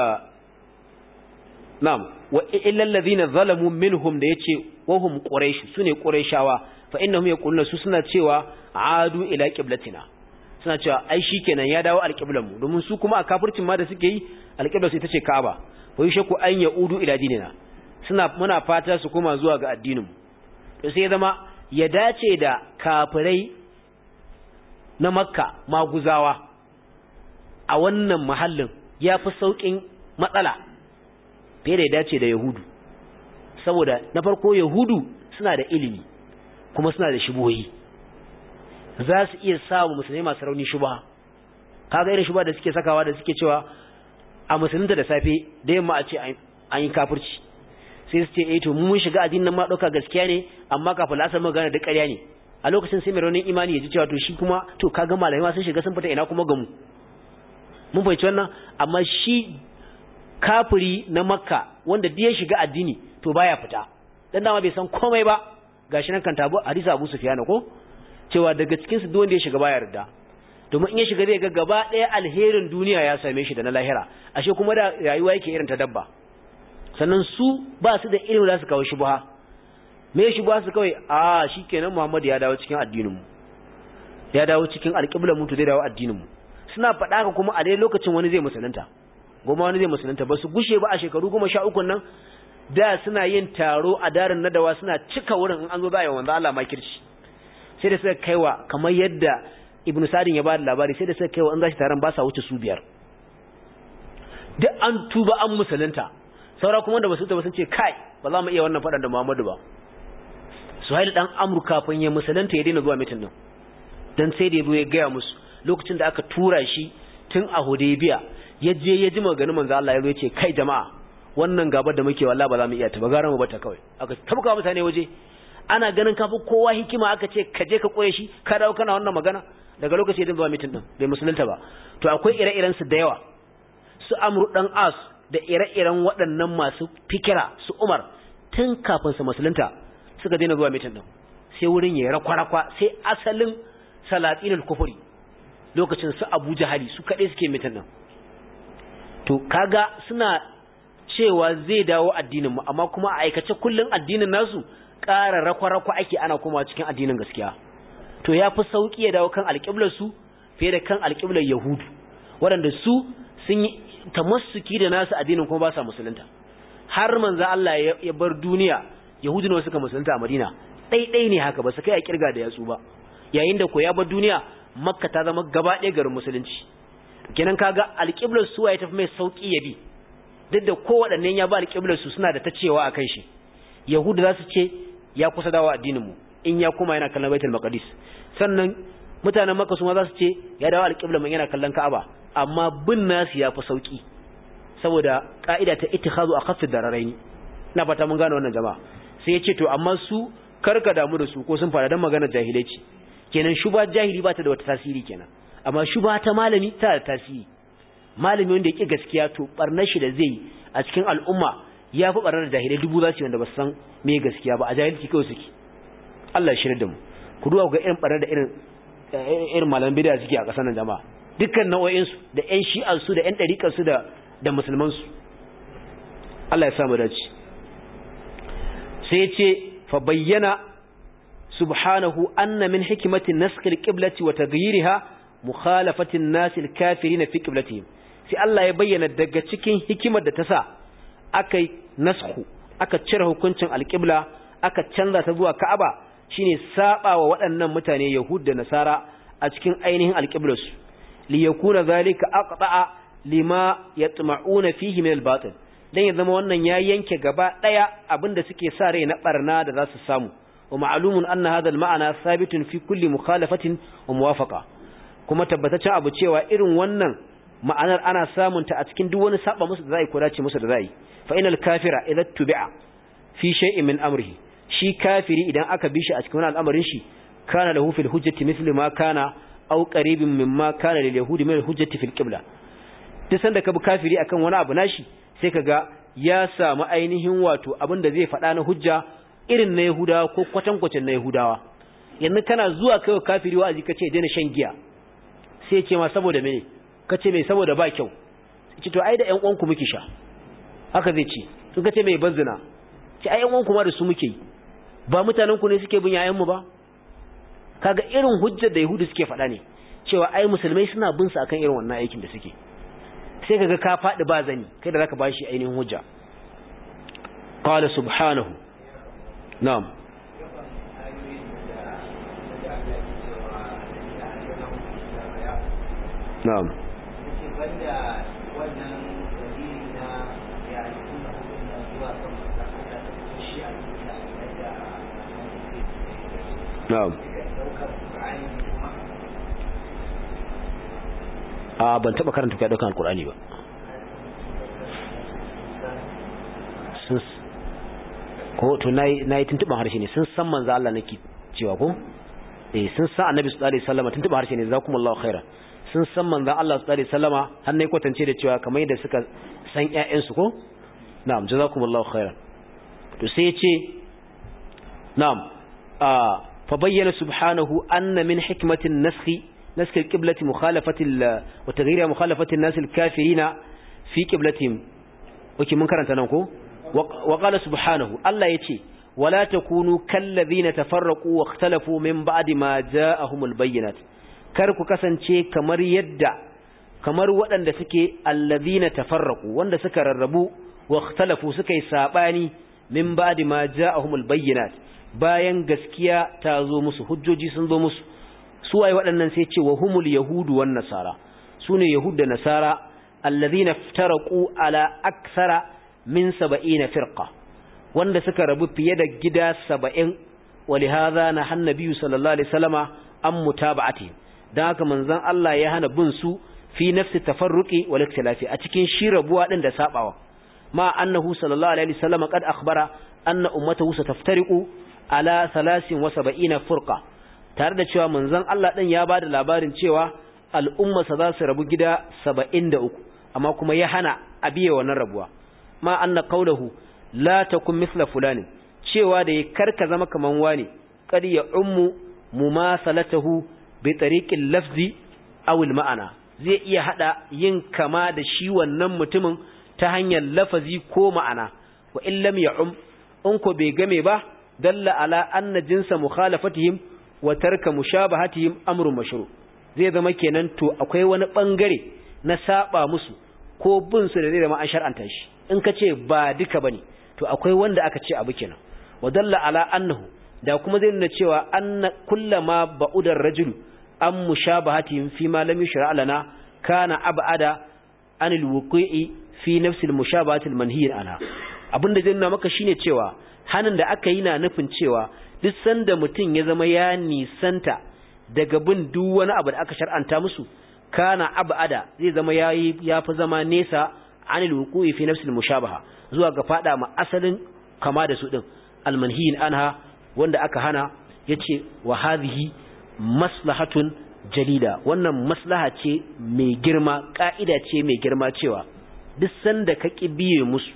na'am wa illal ladhina zalamu minhum da yace wa hum quraish sune quraishawa fa innahum yaquluna su suna cewa adu ila qiblatina suna cewa ai shikenan ya dawo alqiblan mu domin su kuma a kafircin ma da suke yi alqibla sai tace Ka'aba fa yushaku an yaudu ila dinina suna muna fata su koma zuwa ga addinin mu to sai ya zama ya dace da kafirai na makka maguzawa a wannan mahallin ya fi sauƙin matsala fiye da ya dace da yahudu saboda na farko yahudu suna da ilimi kuma suna da shubuhoyi za su iya samu musulmai masu rauni shubha kaga irin shuba da suke sakawa da suke cewa a musulunta da safe da yamma a ce an yi kafirci sai su ce eh to mun shiga addinin ma dauka gaskiya ne amma kafin lasar mu gane da ƙarya ne a lokacin sai mai raunin imani ya ji cewa to shi kuma to kaga malamai ma sun shiga sun fita ina kuma gamu mun fahimci wannan amma shi kafiri na makka wanda da ya shiga addini to baya fita dan dama bai san komai ba gashi nan kan tabo hadisi Abu Sufyan ko cewa daga cikin su duk wanda ya shiga baya yarda domin in ya shiga zai ga gaba ɗaya alherin duniya ya same shi da na lahira ashe kuma da rayuwa yake irin ta dabba sannan su ba su da irin za su kawo shubha me shubha su kawai a shikenan Muhammad ya dawo cikin addinin mu ya dawo cikin alƙiblar mu to zai dawo addinin mu suna faɗa ka kuma a dai lokacin wani zai musulunta goma wani zai musulunta ba su gushe ba a shekaru goma sha uku nan da suna yin taro a darin nadawa suna cika wurin in an zo za a yi wanda Allah makirci sai da suka kaiwa kamar yadda ibn sadin ya ba da labari sai da suka kaiwa in za shi taron ba sa wuce su biyar duk an tuba an musulunta saura kuma da basu ta sun ce kai ba za mu iya wannan faɗan da Muhammadu ba Suhail dan Amr kafin ya musulunta ya daina zuwa mitin din dan sai da ya gaya musu lokacin da aka tura shi tun a Hudaybiya ya je ya ji maganin manzo Allah ya zo ya ce kai jama'a wannan gaba da muke wallahi ba za mu iya ta ba gara mu bata kawai aka tabka mutane waje ana ganin kafi kowa hikima aka ce ka je ka koye shi ka dawo kana wannan magana daga lokaci ya zuwa mitin din bai musulunta ba to akwai ire-iren su da yawa su Amru dan As da ire-iren waɗannan masu fikira su Umar tun kafin su musulunta suka daina zuwa mitin din sai wurin ya rakwa-rakwa sai asalin salatinul kufuri lokacin su Abu Jahali su kaɗai suke mitin din to kaga suna cewa zai dawo addinin mu amma kuma a aikace kullun addinin nasu ƙara rakwa-rakwa ake ana kuma cikin addinin gaskiya to ya fi sauƙi ya dawo kan alƙiblar su fiye da kan alƙiblar yahudu waɗanda su sun yi tamassuki da nasu addinin kuma ba sa musulunta har manzo Allah ya bar duniya yahudu ne suka musulunta a Madina ɗaiɗai ne haka ba su kai a kirga da yatsu ba yayin da ko ya bar duniya makka ta zama gaba ɗaya garin musulunci kenan kaga alƙiblar su ya tafi mai sauƙi ya bi duk da kowaɗanne ya ba alƙiblar su suna da ta cewa a kan shi yahudu za su ce ya kusa dawo addinin mu in ya kuma yana kallon baitul maqdis sannan mutanen makka su ma za su ce ya dawo alƙiblar mu yana kallon ka'aba amma bin nasu ya fi sauƙi saboda ka'ida ta ittikhazu akhaffi dararaini ina fata mun gane wannan jama'a sai ya ce to amma su karka damu da su ko sun fara dan magana jahilai ce kenan shuba jahili ba ta da wata tasiri kenan amma shuba ta malami ta da tasiri malami wanda yake gaskiya to barnar shi da zai a cikin al'umma ya fi barnar da jahilai dubu za su wanda ba san me gaskiya ba a jahilci kawai suke Allah ya shirya da mu ku duba ga irin barnar da irin irin malaman bid'a suke a ƙasar nan jama'a dukkan nau'o'in su da ƴan shi'an su da ƴan ɗariƙar su da da musulman su Allah ya sa mu dace sai ya ce fa bayyana subhanahu anna min hikmati nasq al-qiblati wa taghyiriha mukhalafati an-nas al-kafirin fi qiblatihim sai Allah ya bayyana daga cikin hikimar da ta sa aka nasku aka cire hukuncin al-qibla aka canza ta zuwa Ka'aba shine saba wa waɗannan mutane Yahud da Nasara a cikin ainihin al-qiblarsu li yakuna zalika aqta'a lima yatma'una fihi min al-batil dan ya zama wannan ya yanke gaba daya abinda suke sa rai na barna da za su samu wa ma'lumun anna hadha al-ma'ana thabitun fi kulli mukhalafatin wa muwafaqa kuma tabbataccen abu cewa irin wannan ma'anar ana samun ta a cikin duk wani saba musu da zai ko dace musu da zai fa inal kafira idza tubi'a fi shay'in min amrihi shi kafiri idan aka bi shi a cikin wani al'amarin shi kana lahu fil hujjati mithlu ma kana aw qaribin mimma kana lil yahudi min al hujjati fil qibla duk sanda ka bi kafiri akan wani abu nashi sai kaga ya samu ainihin wato abin da zai faɗa na hujja irin na yahudawa ko kwatankwacin na yahudawa yanzu kana zuwa kai kafiri wa'azi kace daina shan giya sai ce ma saboda mene kace mai saboda ba kyau ce to ai da ƴan uwanku muke sha haka zai ce sun kace mai banzina ce ai ƴan uwanku ma da su muke yi ba mutanen ku ne suke bin yayan mu ba kaga irin hujjar da yahudu suke faɗa ne cewa ai musulmai suna bin su akan irin wannan aikin da suke sai kaga ka faɗi ba zani kai da zaka bashi ainihin hujja qala subhanahu na'am na'am na'am a ban taba karanta kai daukan alqur'ani ba sun ko to nayi nayi tuntuban harshe ne sun san manzo Allah nake cewa ko eh sun san annabi sallallahu alaihi wasallam tuntuban harshe ne zakumullahu khairan sun san manzo Allah sallallahu alaihi wasallama har nayi kwatance da cewa kamar yadda suka san ƴaƴan su ko na'am jazakumullahu khairan to sai yace na'am a fa bayyana subhanahu anna min hikmatin naskhi naskhi alqiblati mukhalafati wa taghyir mukhalafati an-nas al-kafirina fi qiblatihim oke mun karanta nan ko wa qala subhanahu Allah yace wala takunu kallazina tafarraqu wa ikhtalafu min ba'di ma ja'ahumul bayyinat kar ku kasance kamar yadda kamar waɗanda suke allazina tafarraqu wanda suka rarrabu wa ikhtalafu suka yi sabani min ba'di ma ja'ahumul bayyinat bayan gaskiya ta zo musu hujjoji sun zo musu su waye waɗannan sai ce wa humul yahudu wan nasara sune yahud da nasara allazina iftaraqu ala akthara min 70 firqa wanda suka rabu fiye da gida 70 ولهذا نهى النبي صلى الله عليه وسلم عن متابعته dan haka manzon Allah ya hana bin su fi nafsi tafarruqi wal ikhtilafi a cikin shi rabuwa din da sabawa ma annahu sallallahu alaihi wasallam qad akhbara anna ummatahu sataftariqu ala 73 furqa tare da cewa manzon Allah din ya bada labarin cewa al'umma sa za su rabu gida 73 amma kuma ya hana abiye wannan rabuwa ma anna qawluhu la takun mithla fulani cewa da ya karka zama kaman wani kad ya ummu mumasalatahu bi tariqil lafzi aw al ma'ana zai iya hada yin kama da shi wannan mutumin ta hanyar lafazi ko ma'ana wa in lam ya'um in ko bai game ba dalla ala anna jinsa mukhalafatihim wa tarka mushabahatihim amrun mashru zai zama kenan to akwai wani bangare na saba musu ko bin su da zai zama an shar'anta shi in ka ce ba duka bane to akwai wanda aka ce abu kenan wa dalla ala annahu da kuma zai nuna cewa anna kullama ba'udar rajulu an mushabahatihim fi ma lam yushra lana kana ab'ada anil wuqi'i fi nafsil mushabahati almanhiy anha abinda zai nuna maka shine cewa hanin da aka yi na nufin cewa duk sanda mutum ya zama ya nisanta daga bin duk wani abu da aka shar'anta musu kana ab'ada zai zama yayi yafi zama nesa anil wuqu'i fi nafsil mushabaha zuwa ga fada ma asalin kama da su din almanhiyin anha wanda aka hana yace wa hadhihi maslahatun jalida wannan maslaha ce mai girma ka'ida ce mai girma cewa duk sanda ka biye musu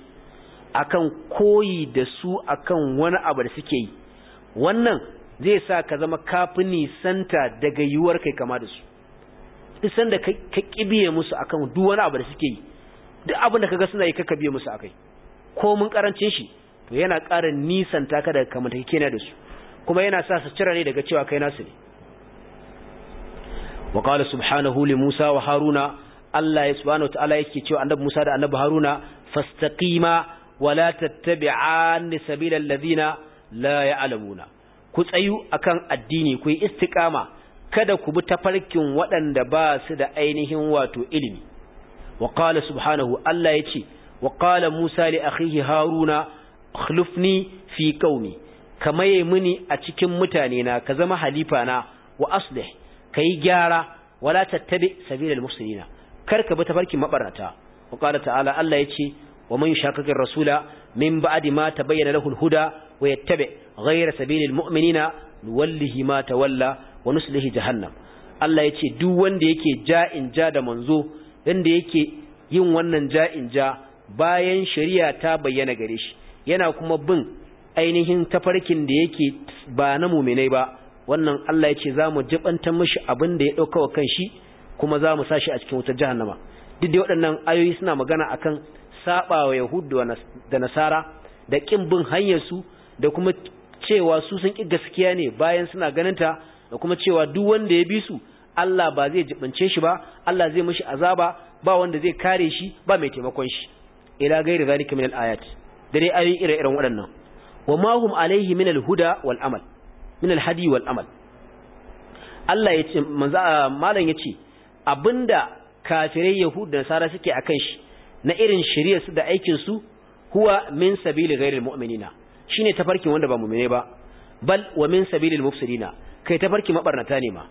akan koyi da su akan wani abu da suke yi wannan zai sa ka zama kafin nisanta daga yiwuwar kai kama da su duk sanda ka biye musu akan duk wani abu da suke yi duk abin da kaga suna yi kaka biye musu akai ko mun karancin shi to yana ƙara nisanta ka daga kamantakekena da su kuma yana sa su cira ne daga cewa kai nasu ne wa qala subhanahu li Musa wa Haruna Allah ya subhanahu wa ta'ala yake cewa annabi Musa da annabi Haruna fastaqima wa la tattabi'an sabila alladhina la ya'lamuna ku tsayu akan addini ku yi istiqama kada ku bi tafarkin waɗanda ba su da ainihin wato ilimi wa qala subhanahu Allah yace wa qala Musa li akhihi Haruna akhlifni fi qaumi kamaye muni a cikin mutane na ka zama halifa na wa aslih kai gyara wala tattabi sabilal mufsidina kar ka bi tafarkin mabarata wa qala ta'ala Allah yace wa man yashakakir rasula min ba'di ma tabayyana lahu al-huda wa yattabi ghayra sabilil mu'minina nuwallihi ma tawalla wa nuslihi jahannam Allah yace duk wanda yake ja'in ja da manzo wanda yake yin wannan ja'in ja bayan shari'a ta bayyana gare shi yana kuma bin ainihin tafarkin da yake ba na muminai ba wannan Allah ya ce za mu jibantar mashi abin da ya ɗauka wa kan shi kuma za mu sashi a cikin wutar jahannama duk da waɗannan ayoyi suna magana akan saba wa yahudu da nasara da ƙin bin hanyarsu da kuma cewa su sun ƙi gaskiya ne bayan suna ganinta da kuma cewa duk wanda ya bi su Allah ba zai jibance shi ba Allah zai mashi azaba ba wanda zai kare shi ba mai taimakon shi ila gairi zalika min al-ayat da dai ayoyi ire-iren waɗannan wa ma hum alaihi min al-huda wal amal min al-hadi wal amal Allah ya ce manzo malam yace abinda kafirai yahuda da nasara suke akan shi na irin shari'ar su da aikin su huwa min sabili ghairil mu'minina shine tafarkin wanda ba mu'mine ba bal wa min sabilil mufsidina kai tafarki mabarnata ne ma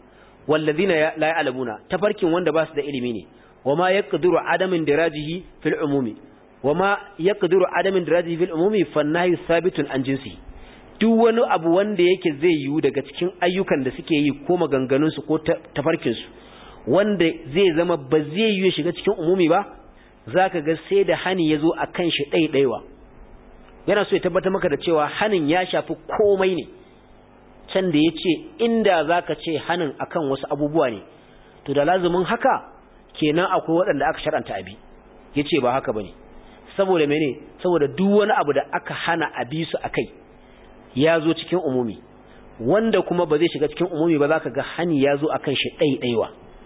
wallazina la ya'lamuna tafarkin wanda ba su da ilimi ne wama yaqdiru adamin dirajihi fil umumi wama yaqdiru adamin dirajihi fil umumi fannahi sabitun an jinsi duk wani abu wanda yake zai yiwu daga cikin ayyukan da suke yi ko maganganun su ko tafarkin su wanda zai zama ba zai yiwu shiga cikin umumi ba zaka ga sai da hani yazo akan shi ɗaiɗaiwa yana so ya tabbatar maka da cewa hanin ya shafi komai ne can da ya ce inda za ka ce hanin akan wasu abubuwa ne to da lazumin haka kenan akwai waɗanda aka shar'anta abi ya ce ba haka ba ne saboda mene saboda duk wani abu da aka hana abi su a kai ya zo cikin umumi wanda kuma ba zai shiga cikin umumi ba za ka ga hani ya zo akan shi ɗaiɗaiwa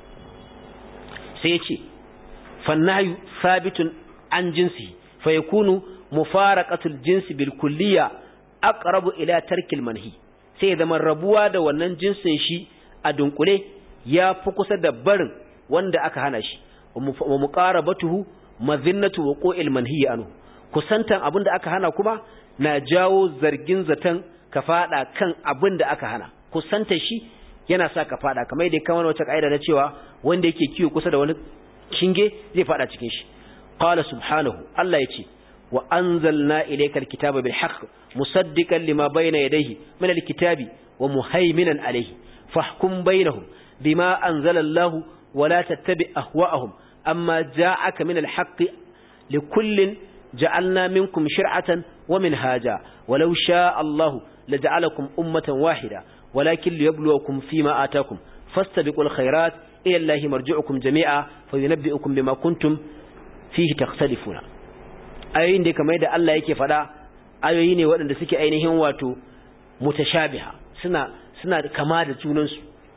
sai ya ce fannayu sabitun an jinsi fa yakunu mufaraqatul jinsi bil kulliya aqrabu ila tarkil manhi sai ya zama rabuwa da wannan jinsin shi a dunkule ya fi kusa da barin wanda aka hana shi wa muqarabatuhu mazinnatu wuqu'il manhi anhu kusantan abinda aka hana kuma na jawo zargin zatan ka fada kan abinda aka hana kusanta shi yana sa ka fada kamar yadda kamar wata kaida na cewa wanda yake kiyo kusa da wani shinge zai fada cikin shi qala subhanahu Allah yace wa anzalna ilayka alkitaba bil haqq musaddiqan lima bayna yadayhi min alkitabi wa muhaiminan alayhi fahkum bainahum bima anzala Allah wa la tattabi ahwa'ahum amma ja'aka min alhaqq likullin ja'alna minkum shir'atan wa minhaja walau sha'a Allah laja'alakum ummatan wahida ولكن ليبلوكم فيما آتاكم فاستبقوا الخيرات إلى الله مرجعكم جميعا فينبئكم بما كنتم فيه تختلفون ayoyin da kamar da Allah yake faɗa ayoyi ne waɗanda suke ainihin wato mutashabiha suna suna kama da junansu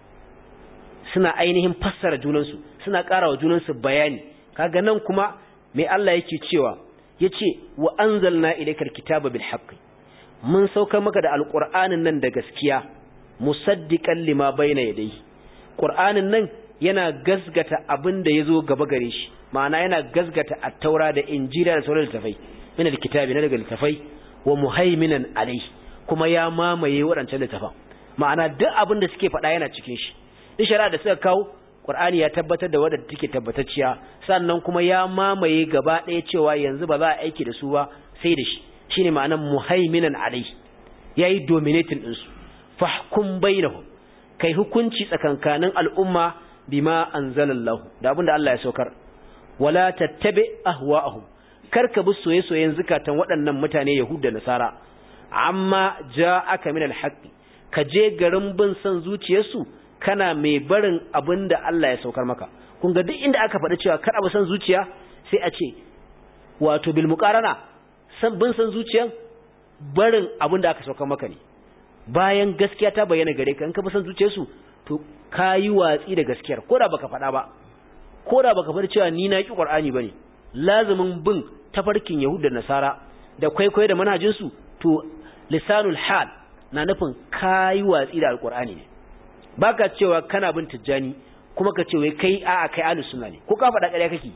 suna ainihin fassara junansu suna ƙara wa junansu bayani kaga nan kuma me Allah yake cewa yace wa anzalna ilaykal kitaba bil haqqi mun saukar maka da alqur'anin nan da gaskiya musaddiqan lima bayna yadayhi qur'anin nan yana gasgata abin da yazo gaba gare shi ma'ana yana gasgata at-taura da injila da sauran littafai min al-kitabi na daga littafai wa muhaiminan alayhi kuma ya mamaye waɗancan littafan ma'ana duk abin da suke faɗa yana cikin shi duk shari'a da suka kawo qur'ani ya tabbatar da wadda take tabbatacciya sannan kuma ya mamaye gaba ɗaya cewa yanzu ba za a aiki da su ba sai da shi shine ma'anar muhaiminan alayhi yayi dominating din su fahkum bainahum kai hukunci tsakankanin al'umma bima anzalallahu da abinda Allah ya saukar wala tattabi ahwa'ahum karka bi soye-soyen zukatan waɗannan mutane Yahud da Nasara amma ja'aka min al-haqqi ka je garin bin san zuciyarsu kana mai barin abinda Allah ya saukar maka kun ga duk inda aka faɗi cewa kar abu san zuciya sai a ce wato bil muqarana san bin san zuciyan barin abinda aka saukar maka ne bayan gaskiya ta bayyana gare ka in ka san zuciyarsu to kayi watsi da gaskiyar ko da baka faɗa ba ko da baka faɗi cewa ni na ki Qur'ani bane lazimin bin tafarkin Yahud da Nasara da kwaikwayo da manhajin su to lisanul hal na nufin kayi watsi da alqur'ani ne baka cewa kana bin tijjani kuma ka ce wai kai a'a kai ahlus sunna ne ko ka faɗa ƙarya kake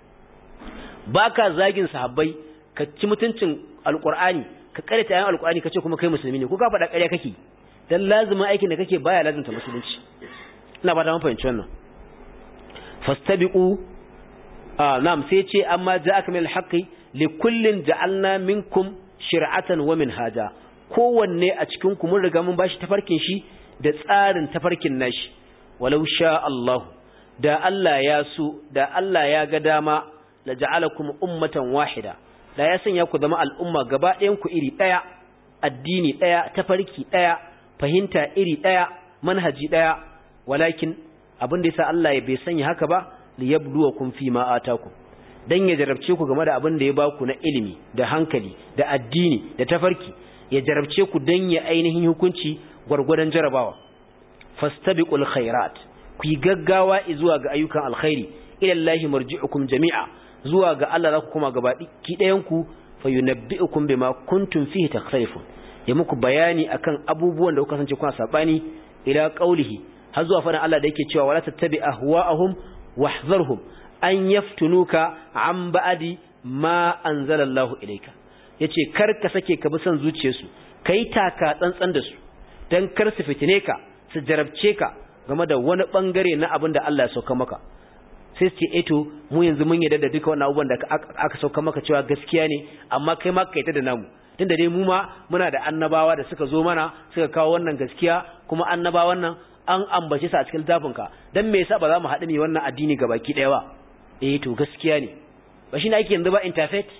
baka zagin sahabbai ka ci mutuncin alqur'ani ka karanta ayan alqur'ani kace kuma kai musulmi ne ko ka faɗa ƙarya kake dan lazimin aikin da kake baya lazimta musulunci ina ba ta mun fahimci wannan fastabiqu ah na'am sai ce amma ja'aka min alhaqi likullin ja'alna minkum shir'atan wa minhaja kowanne a cikin ku mun riga mun bashi tafarkin shi da tsarin tafarkin nashi walau sha Allah da Allah ya so da Allah ya ga dama la ja'alakum ummatan wahida da ya sanya ku zama al'umma gaba ɗayan ku iri ɗaya addini ɗaya tafarki ɗaya fahimta iri ɗaya manhaji ɗaya walakin abin da yasa Allah ya bai sanya haka ba liyabluwakum fi ma atakum dan ya jarabce ku game da abin da ya baku na ilimi da hankali da addini da tafarki ya jarabce ku dan ya ainihin hukunci gwargwadon jarabawa fastabiqul khairat ku yi gaggawa zuwa ga ayyukan alkhairi ila Allah marji'ukum jami'a zuwa ga Allah za ku kuma gaba ki ɗayan ku fayunabbi'ukum bima kuntum fihi takhtalifun ya muku bayani akan abubuwan da kuka kasance kuna sabani ila qaulihi har zuwa fadan Allah da yake cewa wala tattabi ahwa'ahum wahzarhum an yaftunuka an ba'di ma anzalallahu ilayka yace kar ka sake ka bi son zuciyarsu kai taka tsantsan da su dan kar su fitine ka su jarabce ka game da wani bangare na abin da Allah ya sauka maka sai su ce eto mu yanzu mun yarda da duka wannan abubuwan da aka sauka maka cewa gaskiya ne amma kai ma ka da namu tunda dai mu ma muna da annabawa da suka zo mana suka kawo wannan gaskiya kuma annabawan nan an ambace su a cikin littafin ka dan me yasa ba za mu haɗu ne wannan addini gabaki ɗaya ba eh to gaskiya ne ba shi ne ake yanzu ba interfaith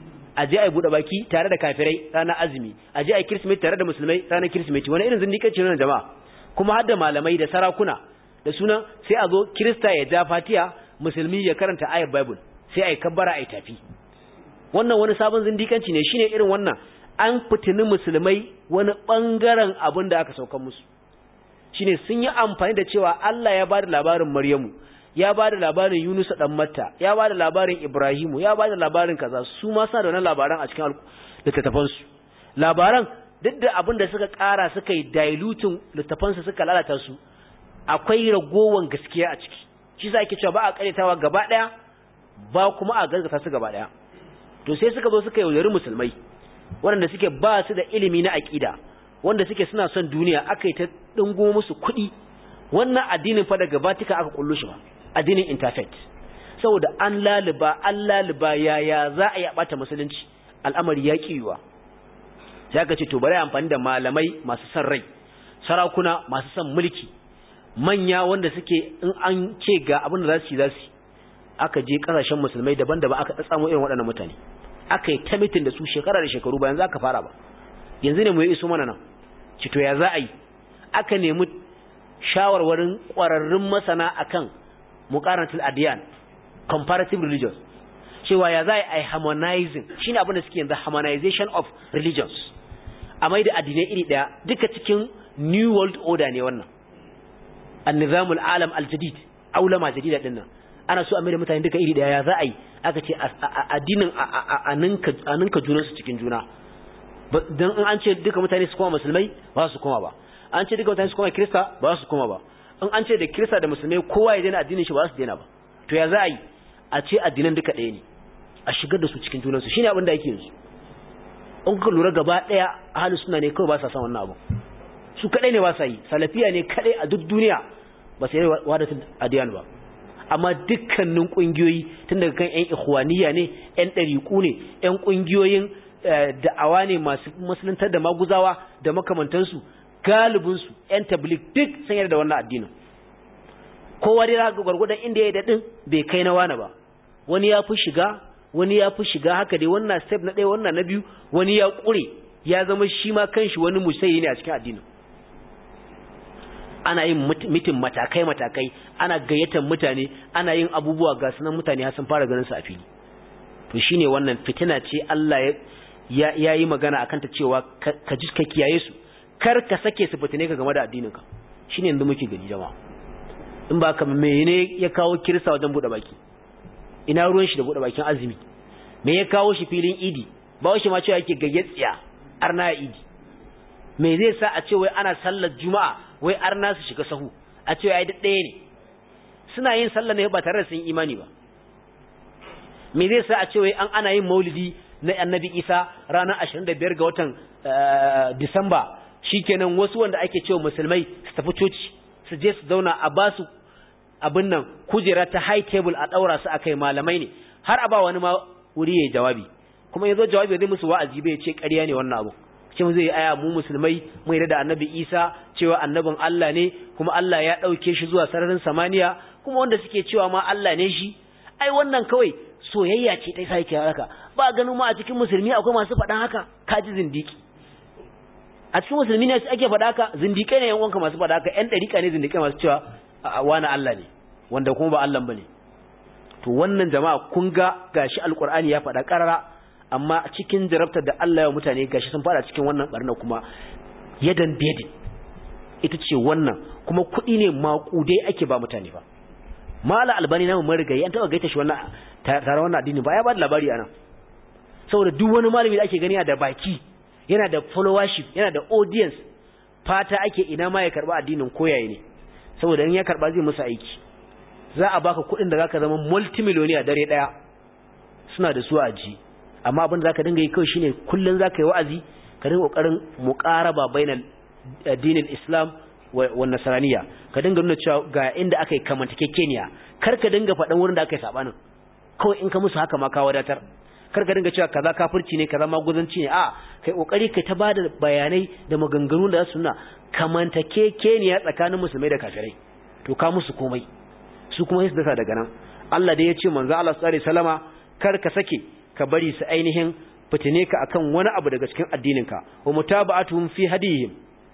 a je a buɗe baki tare da kafirai ranar azumi a je a kirsimeti tare da musulmai ranar kirsimeti wani irin zindiƙanci ne jama'a kuma har da malamai da sarakuna da sunan sai a zo kirista ya ja fatiya musulmi ya karanta ayar bible sai a yi kabbara a yi tafi wannan wani sabon zindikanci ne shine irin wannan an fitini musulmai wani bangaren abin da aka saukan musu shine sun yi amfani da cewa Allah ya bada labarin Maryamu ya bada labarin Yunus dan Matta ya bada labarin Ibrahimu ya bada labarin kaza su ma sa da wannan labaran a cikin littattafan su labaran duk da abin da suka kara suka yi diluting littattafan su suka lalata su akwai ragowan gaskiya a ciki shi sa ake cewa ba a karyatawa gaba daya ba kuma a gaskata su gaba daya to sai suka zo suka yaudari musulmai waɗanda suke ba su da ilimi na aƙida wanda suke suna son duniya aka yi ta ɗungo musu kuɗi wannan addinin fa daga batika aka kullu shi ba addinin interfaith saboda an laliba an laliba yaya za a yi ɓata musulunci al'amari ya ƙiwa sai aka ce to bari amfani da malamai masu son rai sarakuna masu son mulki manya wanda suke in an ce ga abin da za su yi za su aka je kasashen musulmai daban-daban aka tsamo irin waɗannan mutane aka yi ta mitin da su shekara da shekaru bayan za ka fara ba yanzu ne mu yi iso mana nan cito ya za a yi aka nemi shawarwarin ƙwararrun masana akan muqaranatul adiyan comparative religions cewa ya za a yi harmonizing shine abin da suke yanzu harmonization of religions a mai da addinai iri ɗaya duka cikin new world order ne wannan annizamul alam aljadid aulama jadida din nan ana so a mai da mutane duka iri daya ya za a yi aka ce addinin a ninka junansu cikin juna don in an ce duka mutane su koma musulmai ba su koma ba an ce duka mutane su koma kirista ba su koma ba in an ce da kirista da musulmai kowa ya daina addinin shi ba su daina ba to ya za a yi a ce addinan duka ɗaya ne a shigar da su cikin junansu shine abin da yake yanzu in kuka lura gaba ɗaya ahalus suna ne kawai ba sa san wannan abu su kadai ne ba sa yi salafiya ne kadai a duk duniya ba sai wadatul adiyan ba amma dukkanin kungiyoyi tun daga kan ƴan ikhwaniya ne ƴan ɗariƙu ne ƴan kungiyoyin da'awa ne masu musuluntar da maguzawa da makamantansu galibin su ƴan tabligh duk sun yarda da wannan addinin kowa dai zaka gwargwadon inda ya dadin bai kai na wani ba wani ya fi shiga wani ya fi shiga haka dai wannan step na ɗaya wannan na biyu wani ya ƙure ya zama shi ma kanshi wani musayi ne a cikin addinin ana yin mitin matakai-matakai ana gayyatar mutane ana yin abubuwa ga sunan mutane har sun fara ganin su a fili to shine wannan fitina ce Allah ya ya yi magana akan ta cewa ka ji ka kiyaye su kar ka sake su fitine ka game da addinin ka shine yanzu muke gani jama'a in ba ka mene ya kawo kirsa wajen bude baki ina ruwan shi da bude bakin azumi me ya kawo shi filin idi ba shi ma cewa yake gayyatsiya arna idi me zai sa a ce wai ana sallar juma'a wai arna su shiga sahu a ce ai ɗaya ne suna yin sallar ne ba tare da sun imani ba me zai sa a ce wai an ana yin maulidi na annabi isa ranar 25 ga watan disamba shikenan wasu wanda ake cewa musulmai su tafi coci su je su zauna a ba su abin nan kujera ta high table a daura su akai malamai ne har a ba wani ma wuri yayi jawabi kuma yazo jawabi zai musu wa'azi bai ce ƙarya ne wannan abu cewa zai aya mu musulmai mu yarda da annabi Isa cewa annabin Allah ne kuma Allah ya dauke shi zuwa sararin samaniya kuma wanda suke cewa ma Allah ne shi ai wannan kawai soyayya ce ta sai ke haka ba ganin ma a cikin musulmi akwai masu faɗan haka kaji zindiki a cikin musulmi ne ake faɗa haka zindikai ne yan uwanka masu faɗa haka yan dariƙa ne zindikai masu cewa wani Allah ne wanda kuma ba Allah bane to wannan jama'a kun ga gashi alqur'ani ya faɗa karara amma cikin jarabtar da Allah ya mutane gashi sun fara cikin wannan barna kuma yadan biyadin ita ce wannan kuma kuɗi ne maƙudai ake ba mutane ba mala albani namu mun rigayi an taɓa gaita shi wannan tare wannan addini ba ya ba da labari anan saboda duk wani malami da ake gani da baki yana da followership yana da audience fata ake ina ma ya karba addinin koyaye ne saboda in ya karba zai musu aiki za a baka kuɗin da zaka zama multimillionaire dare daya suna da su a ji amma abin da zaka dinga yi kawai shine kullun zaka yi wa'azi ka dinga kokarin muqaraba bainal dinin islam wa nasraniya ka dinga nuna cewa ga inda aka yi kamantakekeniya kar ka dinga faɗan wurin da aka yi sabanin kawai in ka musu haka ma ka wadatar kar ka dinga cewa kaza kafirci ne kaza maguzanci ne a kai kokari kai ta bada bayanai da maganganu da su nuna kamantakekeniya tsakanin musulmai da kafirai to ka musu komai su kuma su dasa daga nan Allah dai ya ce manzo Allah sallallahu alaihi wasallama kar ka sake ka bari su ainihin fitine ka akan wani abu daga cikin addininka wa mutaba'atuhum fi hadihim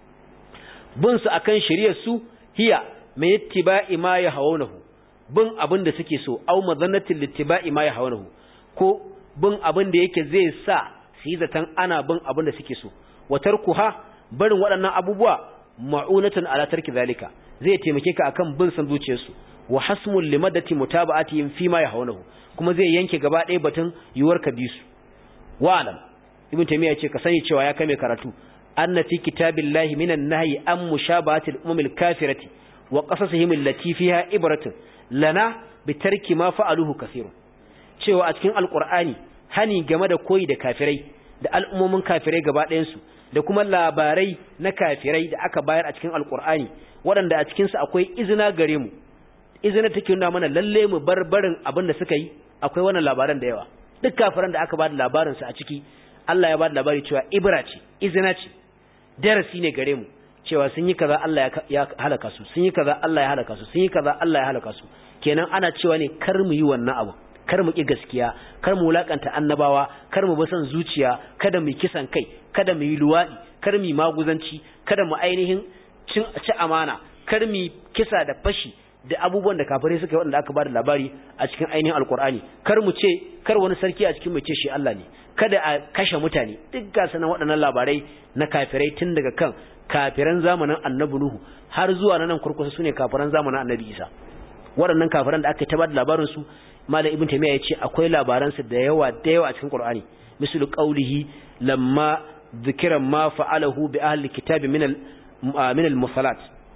bin su akan shari'ar su hiya mai ittiba'i ma yahawunahu bin abin da suke so au mazannatin littiba'i ma yahawunahu ko bin abin da yake zai sa su yi zaton ana bin abin da suke so wa tarkuha barin waɗannan abubuwa ma'unatan ala tarki zalika zai taimake ka akan bin san zuciyarsu wa hasmul limadati mutaba'atihim fi ma yahawunahu kuma zai yanke gaba ɗaya batun yuwar ka bi su wa'alam ibn taymiya ce ka sani cewa ya kame karatu anna fi kitabillahi minan nahyi an mushabahatil umamil kafirati wa qasasihim allati fiha ibratun lana bi tarki ma fa'aluhu kaseerun cewa a cikin alqur'ani hani game da koyi da kafirai da al'ummomin kafirai gaba ɗayan su da kuma labarai na kafirai da aka bayar a cikin alqur'ani waɗanda a cikin su akwai izina gare mu izina take nuna mana lalle mu bar barin abin da suka yi akwai wannan labaran da yawa duk kafiran da aka ba da labarin su a ciki Allah ya ba da labari cewa ibra ce izina ce darasi ne gare mu cewa sun yi kaza Allah ya halaka su sun yi kaza Allah ya halaka su sun yi kaza Allah ya halaka su kenan ana cewa ne kar mu yi wannan abu kar mu ki gaskiya kar mu wulakanta annabawa kar mu basan zuciya kada mu kisan kai kada mu yi luwadi kar mu maguzanci kada mu ainihin cin ci amana kar mu kisa da fashi da abubuwan da kafirai suka yi wanda aka ba da labari a cikin ainihin alkur'ani kar mu ce kar wani sarki a cikin mu ce shi Allah ne kada a kashe mutane duk ga sanan waɗannan labarai na kafirai tun daga kan kafiran zamanin annabi nuhu har zuwa nan kurkusa sune kafiran zamanin annabi isa waɗannan kafiran da aka ta ba da labarin su malam ibn taymiya yace akwai labaran su da yawa da yawa a cikin qur'ani mislu qawlihi lamma dhikra ma fa'alahu bi ahli kitabi min al min al musalat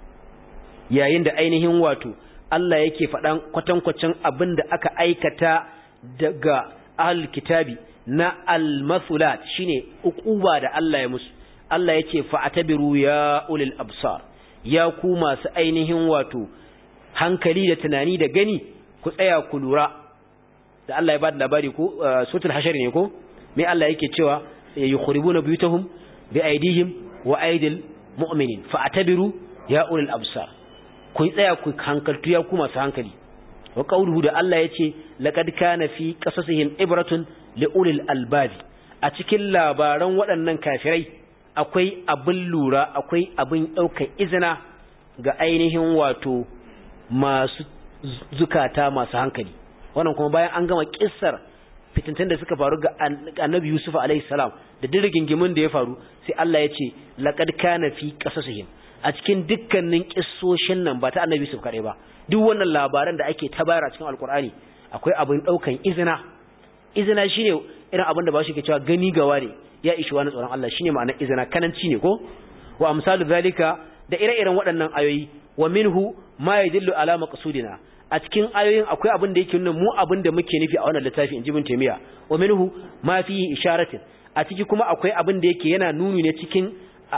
yayin da ainihin wato Allah yake faɗan kwatankwacin abin da aka aikata daga ahli kitabi na al-masulat shine uquba da Allah ya musu Allah yace fa'tabiru ya ulil absar ya ku masu ainihin wato hankali da tunani da gani ku tsaya ku lura da Allah ya bada labari ko suratul hashar ne ko me Allah yake cewa yukhribuna buyutahum bi aidihim wa aidil mu'minin fa'tabiru ya ulil absar ku tsaya ku hankaltu ya ku masu hankali wa qawluhu da Allah yace laqad kana fi qasasihim ibratun li ulil albab a cikin labaran waɗannan kafirai akwai abin lura akwai abin ɗaukar izina ga ainihin wato masu zukata masu hankali wannan kuma bayan an gama kissar fitintun da suka faru ga annabi Yusuf alaihi salam da dirgingimin da ya faru sai Allah ya ce laqad kana fi qasasihim a cikin dukkanin kissoshin nan ba ta annabi Yusuf kadai ba duk wannan labaran da ake ta bayar a cikin alkur'ani akwai abin daukan izina izina shine irin abin da ba shi ke cewa gani gawa ne ya ishi wani tsoron Allah shine ma'anar izina kananci ne ko wa amsalu zalika da ire-iren waɗannan ayoyi wa minhu ma yadullu ala maqsudina a cikin ayoyin akwai abin da yake nuna mu abin da muke nufi a wannan littafi in ji bin taymiya wa minhu ma fihi isharatin a ciki kuma akwai abin da yake yana nuni ne cikin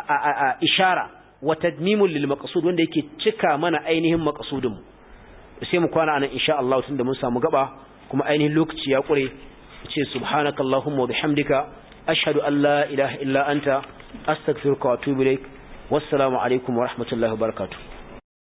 ishara wa tadmimul lil maqsud wanda yake cika mana ainihin maqsudin mu sai mu kwana anan insha Allah tunda mun samu gaba kuma ainihin lokaci ya kure ce subhanakallahumma wa bihamdika ashhadu an la ilaha illa anta astaghfiruka wa atubu ilaik wassalamu alaikum wa rahmatullahi wa barakatuh